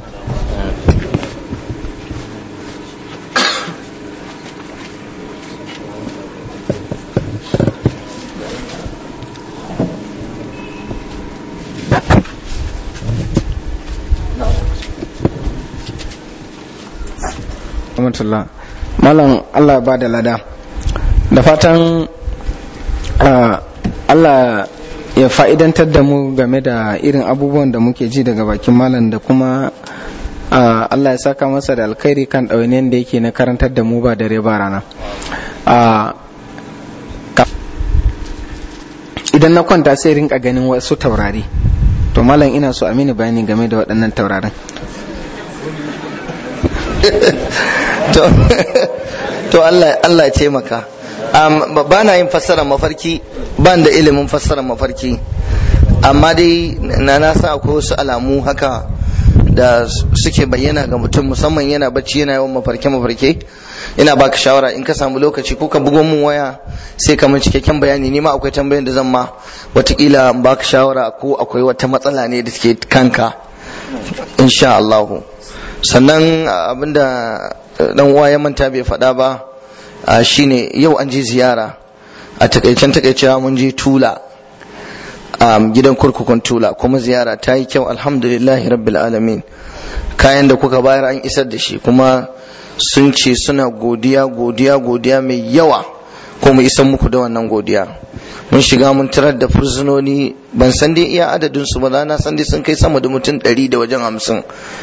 rahmatullah malam Allah ba da lada da fatan Allah ya fa'idantar da mu game da irin abubuwan da muke ji daga bakin malam da kuma Allah ya saka masa da alkhairi kan ɗawainiyar da yake na karantar da mu ba dare ba rana idan na kwanta sai rinka ganin wasu taurari to malam ina so a mini bayani game da waɗannan taurarin to Allah Allah ce maka ba na yin fassara mafarki ban da ilimin fassara mafarki amma dai na na san akwai wasu alamu haka da suke bayyana ga mutum musamman yana bacci yana yawan mafarke mafarke ina baka shawara in ka samu lokaci ko ka bugo min waya sai ka min cikakken bayani ni ma akwai tambayan da zan ma watakila in baka shawara ko akwai wata matsala ne da take kanka insha Allah sannan abinda dan uwa ya manta bai faɗa ba shine yau an je ziyara a takaicen takaicewa mun je tula gidan kurkukun tula kuma ziyara ta yi kyau alhamdulillahi rabbil alamin kayan da kuka bayar an isar da shi kuma sun ce suna godiya godiya godiya mai yawa kuma isan muku da wannan godiya mun shiga mun tarar da fursunoni ban san dai iya adadin su ba na san dai sun kai sama da mutum ɗari da wajen hamsin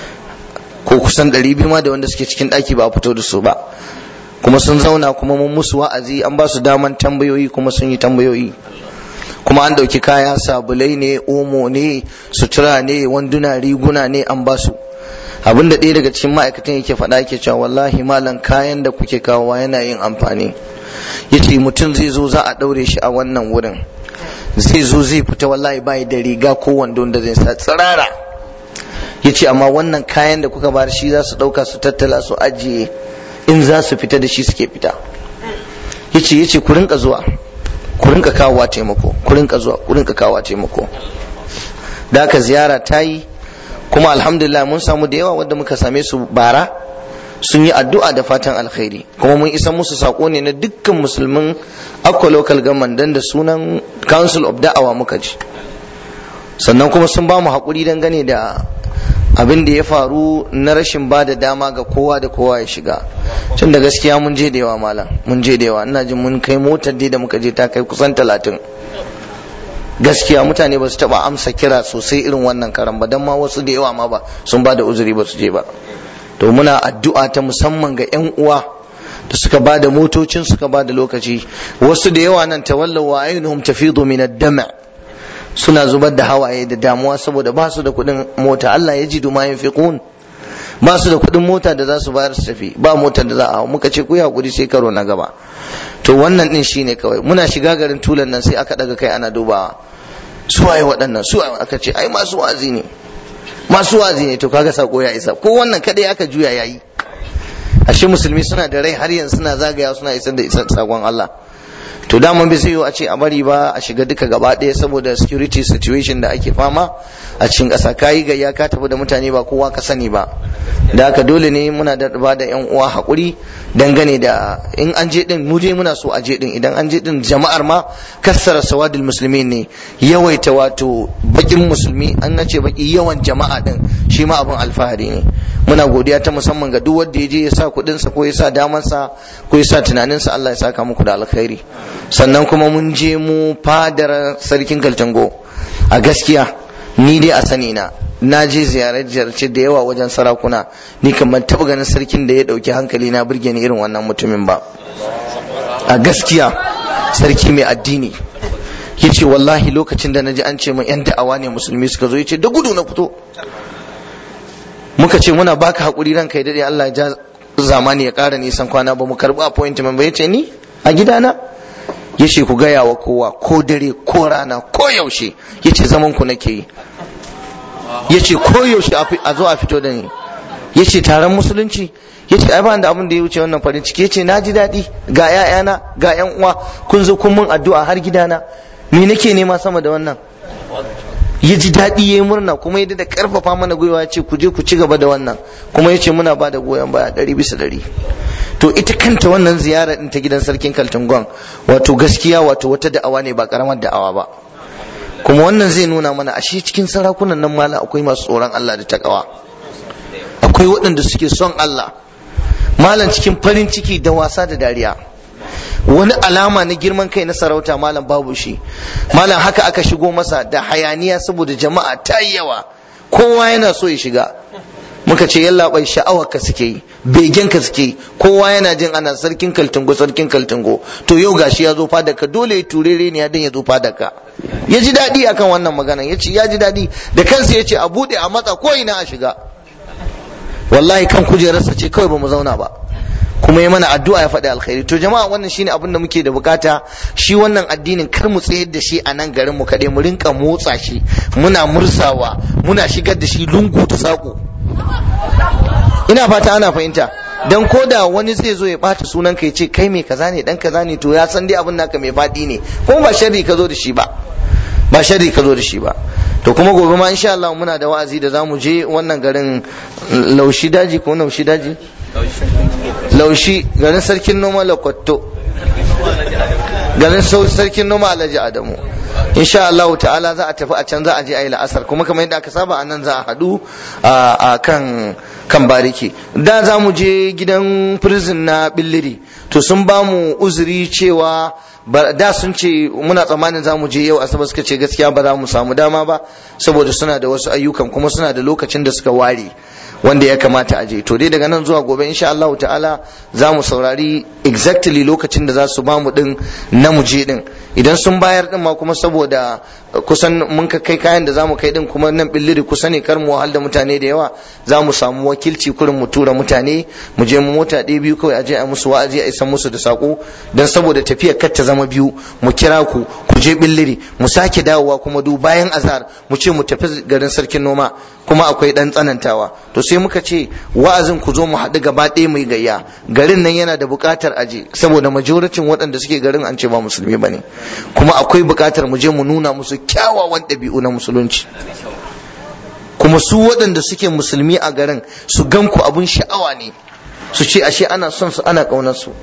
ko kusan ɗari biyu ma da wanda suke cikin ɗaki ba a fito da su ba kuma sun zauna kuma mun musu wa'azi an ba su daman tambayoyi kuma sun yi tambayoyi kuma an ɗauki kaya sabulai ne omo ne sutura ne wanduna riguna ne an ba su abin da ɗaya daga cikin ma'aikatan yake faɗa yake cewa wallahi malam kayan da kuke kawowa yana yin amfani yace mutum zai zo za a ɗaure shi a wannan wurin zai zo zai fita wallahi bai da riga ko wando da zai sa tsirara yace amma wannan kayan da kuka bar shi za su ɗauka su tattala su ajiye in za su fita da shi suke fita yace yace ku rinka zuwa ku rinka kawowa taimako ku rinka zuwa ku rinka kawowa taimako da haka ziyara ta yi kuma alhamdulillah mun samu da yawa wanda muka same su bara sun yi addu'a da fatan alkhairi kuma mun isa musu sako ne na dukkan musulmin akwa local government dan da sunan council of da'awa muka ji sannan kuma sun ba mu haƙuri dangane da abin da ya faru na rashin ba da dama ga kowa da kowa ya shiga tun da gaskiya mun je da yawa malam mun je da yawa ina jin mun kai motar dai da muka je ta kai kusan talatin gaskiya mutane ba su taba amsa kira sosai irin wannan karan ba don ma wasu da yawa ma ba sun ba da uzuri ba su je ba to muna addu'a ta musamman ga yan uwa da suka ba da motocin suka ba da lokaci wasu da yawa nan tawallaw wa ainihum tafidu min ad-dam' suna zubar da hawaye da damuwa saboda ba su da kuɗin mota Allah ya ji duma yin fiqun ba su da kuɗin mota da za su bayar su tafi ba motar da za a hau muka ce ku yi hakuri sai karo na gaba to wannan din shine kawai muna shiga garin tulan nan sai aka daga kai ana dubawa su waye waɗannan su aka ce ai masu wazi ne masu wazi ne to kaga sako ya isa ko wannan kadai aka juya yayi ashe musulmi suna da rai har yanzu suna zagaya suna isar da isar sakon Allah to daman bai zai a ce a bari ba a shiga duka gaba ɗaya saboda security situation da ake fama a cikin ƙasa kayi gayya ka tafi da mutane ba kowa ka sani ba da haka dole ne muna da ba da yan uwa haƙuri dangane da in an je din mu je muna so a je din idan an je din jama'ar ma kassara sawadul musulmi ne yawaita wato bakin musulmi an nace baki yawan jama'a din shi ma abin alfahari ne muna godiya ta musamman ga duk wanda ya je ya sa kuɗinsa ko ya sa damansa ko ya sa tunaninsa Allah ya saka muku da alkhairi sannan kuma mun je mu fadar sarkin kaltango a gaskiya ni dai a sani na na je ziyarce da yawa wajen sarakuna ni kamar taɓa ganin sarkin da ya ɗauki hankali na burge ni irin wannan mutumin ba a gaskiya sarki mai addini ya ce wallahi lokacin da na ji an ce min 'yan da'awa ne musulmi suka zo ya ce da gudu na fito muka ce muna baka haƙuri ranka ya daɗe Allah ya ja zamani ya ƙara nisan kwana ba mu karɓi appointment ba ya ce ni a gidana ya ce ku gaya wa kowa ko dare ko rana ko yaushe ya ce zaman ku nake yi ya ce ko yaushe a zo a fito da ni ya ce taron musulunci ya ce ai ba da abin da ya wuce wannan farin ciki ya ce na ji daɗi ga 'ya'yana ga 'yan uwa kun zo kun mun addu'a har gidana me nake nema sama da wannan ya ji daɗi ya yi murna kuma ya da ƙarfafa mana gwiwa ya ce ku je ku ci gaba da wannan kuma ya ce muna ba da goyon baya ɗari bisa ɗari to ita kanta wannan ziyara ɗin ta gidan sarkin kaltungon wato gaskiya wato wata da'awa ne ba ƙaramar da'awa ba kuma wannan zai nuna mana ashe cikin sarakunan nan mala akwai masu tsoron Allah da takawa akwai waɗanda suke son Allah malam cikin farin ciki da wasa da dariya wani alama na girman kai na sarauta malam babu shi malam haka aka shigo masa da hayaniya saboda jama'a ta yi yawa kowa yana so ya shiga muka ce yalla bai sha'awar ka suke yi begen ka suke yi kowa yana jin ana sarkin kaltungo sarkin kaltungo to yau gashi ya zo fadar ka dole ya turere ne ya dan ya zo fadar ka ya ji daɗi akan wannan magana ya ce ya ji daɗi da kansa ya ce a buɗe a matsa ko ina a shiga wallahi kan kujerarsa ce kawai ba mu zauna ba kuma ya mana addu'a ya faɗi alkhairi to jama'a wannan shine abin da muke da bukata shi wannan addinin kar mu tsayar da shi a nan garin mu kaɗai mu rinka motsa shi muna mursawa muna shigar da shi lungu da saƙo ina fata ana fahimta dan koda wani zai zo ya bata sunan ka ya ce kai mai kaza ne dan kaza ne to ya san dai abin naka mai faɗi ne kuma ba sharri ka zo da shi ba ba sharri ka zo da shi ba to kuma gobe ma insha Allah muna da wa'azi da zamu je wannan garin laushi daji ko laushi daji laushi garin sarkin noma lakwatto garin sarkin noma alhaji adamu insha Allah ta'ala za a tafi a can za a je a yi la'asar kuma kamar yadda aka saba a nan za a haɗu a kan kan bariki da za mu je gidan prison na billiri to sun ba mu uzuri cewa da sun ce muna tsammanin za mu je yau asabar suka ce gaskiya ba za mu samu dama ba saboda suna da wasu ayyukan kuma suna da lokacin da suka ware wanda ya kamata a je to dai daga nan zuwa gobe insha Allah ta'ala za mu saurari exactly lokacin da za su ba mu din na mu je din idan sun bayar din ma kuma saboda kusan mun ka kai kayan da za mu kai din kuma nan billiri kusa ne kar mu wahal da mutane da yawa za mu samu wakilci kurin mu tura mutane mu je mu mota ɗaya biyu kawai a je a musu wa'azi a isan musu da sako dan saboda tafiyar kar ta zama biyu mu kira ku ku je billiri mu sake dawowa kuma du bayan azhar mu ce mu tafi garin sarkin noma kuma akwai dan tsanantawa to sai muka ce wa'azin ku zo mu haɗu gaba ɗaya mu yi gayya garin nan yana da buƙatar aje saboda majoricin waɗanda suke garin an ce ba musulmi bane kuma akwai buƙatar mu je mu nuna musu kyawawan ɗabi'u na musulunci kuma su waɗanda suke musulmi a garin su gan ku abun sha'awa ne su ce ashe ana son su ana ƙaunar su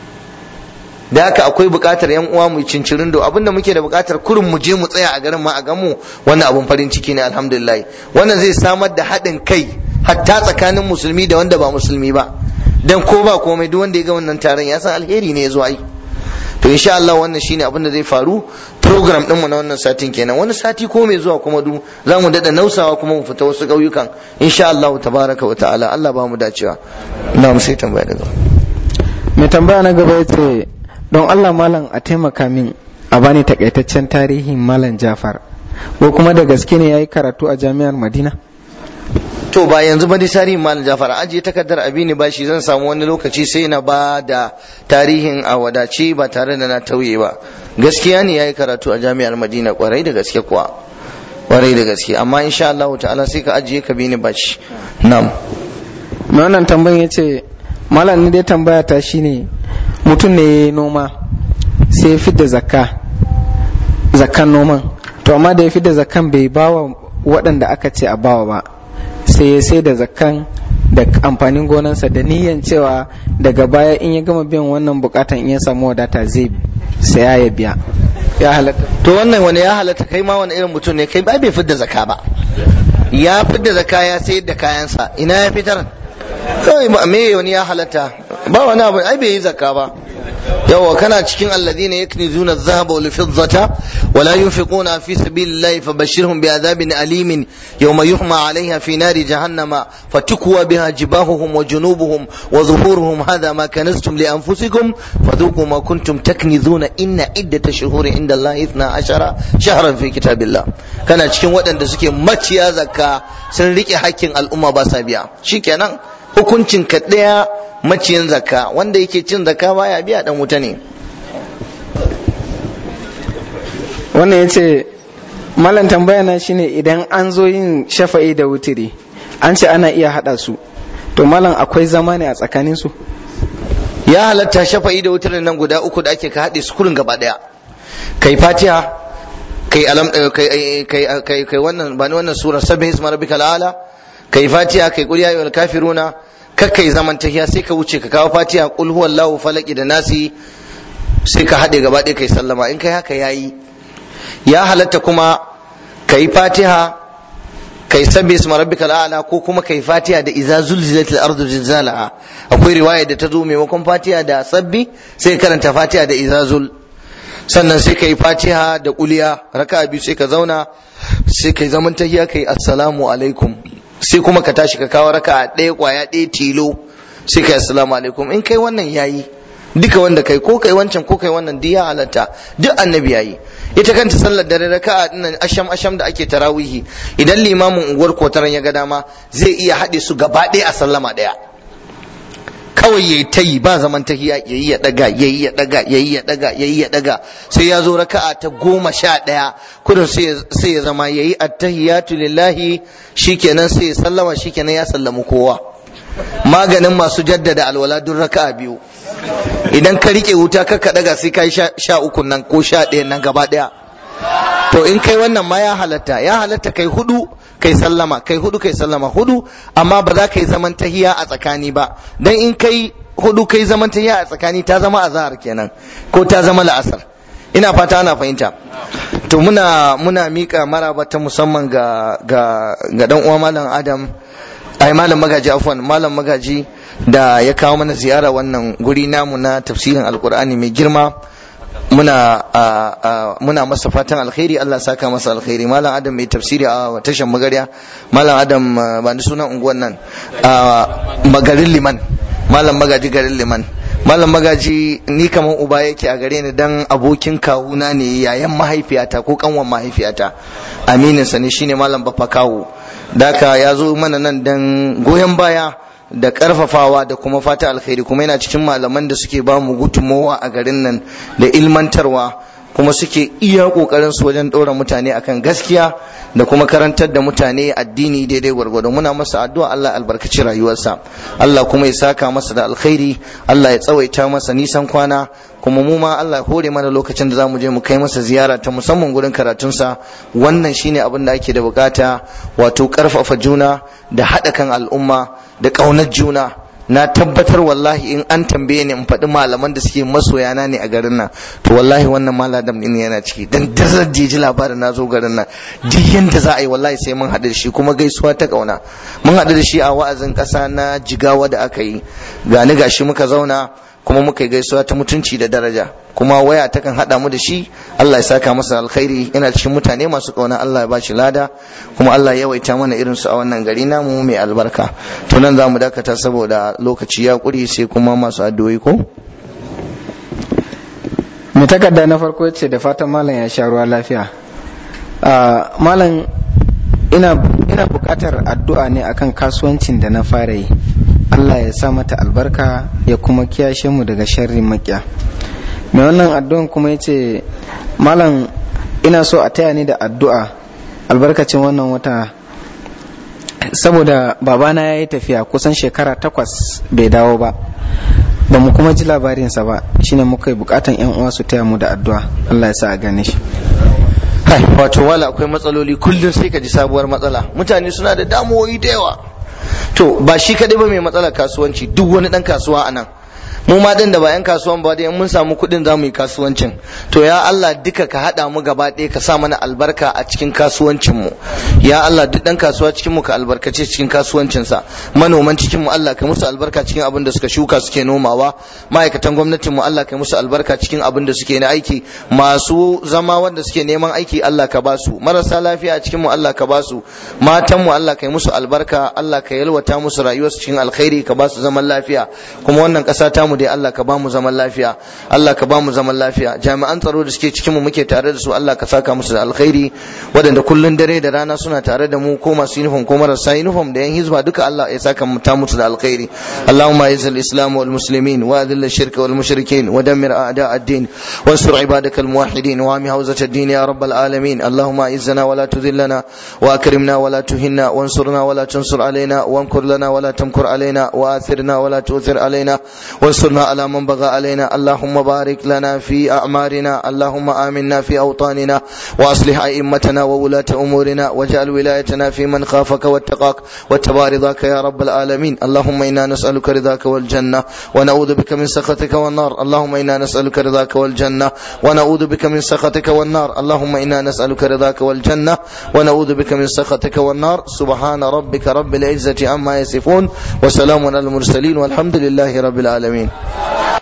da haka akwai buƙatar yan uwa mu cincirin do abinda muke da buƙatar kurin mu je mu tsaya a garin ma a gamu wannan abun farin ciki ne alhamdulillah wannan zai samar da haɗin kai hatta tsakanin musulmi da wanda ba musulmi ba dan ko ba komai duk wanda ya ga wannan taron ya san alheri ne ya zo ai to insha Allah wannan shine abin da zai faru program din mu na wannan satin kenan wani sati ko mai zuwa kuma du za mu dada nausawa kuma mu fita wasu ƙauyukan insha Allah tabaraka wa ta'ala Allah ba mu dacewa na mu sai tambaya daga mai tambaya na gaba yace don Allah malam a taimaka min a bani takaitaccen tarihin malam Jafar ko kuma da gaske ne yayi karatu a jami'ar Madina to ba yanzu ba dai tarihin malam jafar ajiye takardar abini ba shi zan samu wani lokaci sai na ba da tarihin a wadace ba tare da na tauye ba gaskiya ne yayi karatu a jami'ar madina kwarai da gaske kuwa kwarai da gaske amma insha Allah ta'ala sai ka ajiye ka bini bashi na'am mai wannan tambayin ya ce malam ni dai tambaya ta shine mutum ne ya noma sai ya fidda zakka zakkan noman to amma da ya fidda zakkan bai bawa waɗanda aka ce a bawa ba sai ya sai da zakkan da amfanin gonansa da niyan cewa daga baya in ya gama biyan wannan bukatan in ya samu wadata zai saya ya biya ya halatta to wannan wani ya halatta kai ma wani irin mutum ne kai ba bai fidda zakka ba ya fidda zakka ya sayar da kayansa ina ya fitar kawai ma me wani ya halatta ba wani abu ai bai yi zakka ba yawa kana cikin alladhina yaknizuna adh-dhahaba wal fiddata wa la yunfiquna fi sabilillahi fabashshirhum bi'adhabin alimin yawma yuhma 'alayha fi nari jahannama fatukwa biha jibahuhum wa junubuhum wa zuhuruhum hadha ma kanaztum li anfusikum fadhuqu ma kuntum taknizuna inna iddata shuhuri inda Allah 12 shahran fi kitabillah kana cikin waɗanda suke maciya zakka sun rike hakkin al'umma ba sa biya shikenan hukuncin ka ɗaya maciyin zakka wanda yake cin zakka baya biya dan wuta ne wannan ya ce malam tambaya na shine idan an zo yin shafa'i da wutiri an ce ana iya haɗa su to malam akwai zama ne a tsakanin su ya halatta shafa'i da wutirin nan guda uku da ake ka haɗe su kurin gaba ɗaya kai fatiha kai alam kai kai kai kai wannan ba ni wannan sura sabbi isma rabbikal ala kai fatiha kai qul ya ayyuhal kafiruna kakkai zaman tahiya sai ka wuce ka kawo fatiha qul huwallahu falaki da nasi sai ka haɗe gaba ɗaya kai sallama in kai haka yayi ya halatta kuma kai fatiha kai sabbi isma rabbikal a'la ko kuma kai fatiha da idza zulzilatil ardu zilzalaha akwai riwaya da ta zo maimakon fatiha da sabbi sai karanta fatiha da idza zul sannan sai kai fatiha da kuliya raka'a biyu sai ka zauna sai kai zaman tahiya kai assalamu alaikum sai kuma ka tashi ka kawo raka ɗaya kwaya ɗaya tilo sai kai assalamu alaikum in kai wannan yayi duka wanda kai ko kai wancan ko kai wannan duk ya halatta duk annabi yayi ita kanta sallar dare raka'a dinnan asham asham da ake tarawihi idan limamin unguwar kotaran ya ga dama zai iya haɗe su gaba ɗaya a sallama ɗaya kawai yayi ta yi ba zaman tahiya yayi ya daga yayi ya daga yayi ya daga yayi ya daga sai ya zo raka'a ta goma sha ɗaya kudin sai ya zama yayi attahiyatu lillahi shikenan sai ya sallama shikenan ya sallamu kowa maganin masu jaddada alwala duk raka'a biyu idan ka rike wuta ka ka daga sai kai sha uku nan ko sha ɗaya nan gaba ɗaya to in kai wannan ma ya halatta ya halatta kai hudu kai sallama kai hudu kai sallama hudu amma ba za ka yi zaman tahiya a tsakani ba dan in kai hudu kai zaman tahiya a tsakani ta zama azhar kenan ko ta zama la'asar ina fata ana fahimta to muna muna mika maraba ta musamman ga ga ga dan uwa malam adam ai malam magaji afwan malam magaji da ya kawo mana ziyara wannan guri namu na tafsirin alkur'ani mai girma muna muna masa fatan alkhairi Allah saka masa alkhairi malam adam mai tafsiri a tashan magarya malam adam ba ni sunan unguwan nan magarin liman malam magaji garin liman malam magaji ni kamar uba yake a gare ni dan abokin kawuna ne yayan mahaifiyata ko kanwan mahaifiyata aminin sa ne shine malam bafa kawo daka ya zo mana nan dan goyon baya da karfafawa da kuma fata alkhairi kuma yana cikin malaman da suke ba mu gudunmowa a garin nan da ilmantarwa kuma suke iya kokarin su wajen ɗora mutane akan gaskiya da kuma karantar da mutane addini daidai gwargwado muna masa addu'a Allah albarkaci rayuwarsa Allah kuma ya saka masa da alkhairi Allah ya tsawaita masa nisan kwana kuma mu ma Allah hore mana lokacin da zamu je mu kai masa ziyara ta musamman gurin karatunsa wannan shine abin da ake da bukata wato karfafa juna da haɗa kan al'umma da ƙaunar juna na tabbatar wallahi in an tambaye ni in faɗi malaman da suke masoyana ne a garin nan to wallahi wannan maladam din yana ciki dan dazar ji labarin na zo garin nan duk yanda za a yi wallahi sai mun haɗu da shi kuma gaisuwa ta ƙauna mun haɗu da shi a wa'azin ƙasa na jigawa da aka yi gani gashi muka zauna kuma muka yi gaisuwa ta mutunci da daraja kuma waya takan haɗa mu da shi Allah ya saka masa alkhairi yana cikin mutane masu ƙauna Allah ya bashi lada kuma Allah ya yawaita mana irin su a wannan gari namu mai albarka to nan zamu dakata saboda lokaci ya ƙuri sai kuma masu addu'o'i ko mai takarda na farko ce da fatan malam ya sha ruwa lafiya malam ina ina buƙatar addu'a ne akan kasuwancin da na fara yi Allah ya sa mata albarka ya kuma kiyashe mu daga sharrin makiya mai wannan addu'an kuma ya ce malam ina so a taya ni da addu'a albarkacin wannan wata saboda babana ya yi tafiya kusan shekara takwas bai dawo ba ba mu kuma ji labarinsa ba shine muka yi bukatan yan uwa su taya mu da addu'a Allah ya sa a gane shi Hai, wato wala akwai matsaloli kullum sai ka ji sabuwar matsala mutane suna da damuwoyi da yawa to ba shi kadai ba mai matsalar kasuwanci duk wani dan kasuwa a nan mu ma din da ba yan kasuwan ba dai mun samu kuɗin za mu yi kasuwancin to ya Allah duka ka haɗa mu gaba ɗaya ka sa mana albarka a cikin kasuwancin mu ya Allah duk dan kasuwa cikin mu ka albarkace cikin kasuwancin sa manoman cikin mu Allah ka musu albarka cikin abin da suka shuka suke nomawa ma'aikatan gwamnatin mu Allah ka musu albarka cikin abin da suke na aiki masu zama wanda suke neman aiki Allah ka basu marasa lafiya a cikin mu Allah ka basu matan mu Allah ka yi musu albarka Allah ka yalwata musu rayuwarsu cikin alkhairi ka basu zaman lafiya kuma wannan ƙasa ta mu dai Allah ka ba mu zaman lafiya Allah ka ba mu zaman lafiya jami'an tsaro da suke cikin mu muke tare da su Allah ka saka musu da alkhairi waɗanda kullun dare da rana suna tare da mu ko masu uniform ko marasa uniform da yan hizba duka Allah ya saka mu ta musu da alkhairi Allahumma izzil islam wal muslimin wa adhil ash-shirka wal mushrikin wa dammir a'da ad-din wansur ibadaka al muwahhidin wa ami hawzat ad-din ya rabbal alamin Allahumma izzana wa la tudhillana wa akrimna wa la tuhinna wansurna wa la tunsur alaina وامكر لنا ولا تمكر علينا وآثرنا ولا تؤثر علينا وانصرنا على من بغى علينا اللهم بارك لنا في أعمارنا اللهم آمنا في أوطاننا وأصلح أئمتنا وولاة أمورنا واجعل ولايتنا في من خافك واتقاك واتبع رضاك يا رب العالمين اللهم إنا نسألك رضاك والجنة ونعوذ بك من سخطك والنار اللهم إنا نسألك رضاك والجنة ونعوذ بك من سخطك والنار اللهم إنا نسألك رضاك والجنة ونعوذ بك من سخطك والنار سبحان ربك رب العزة عما يصفون وسلام على المرسلين والحمد لله رب العالمين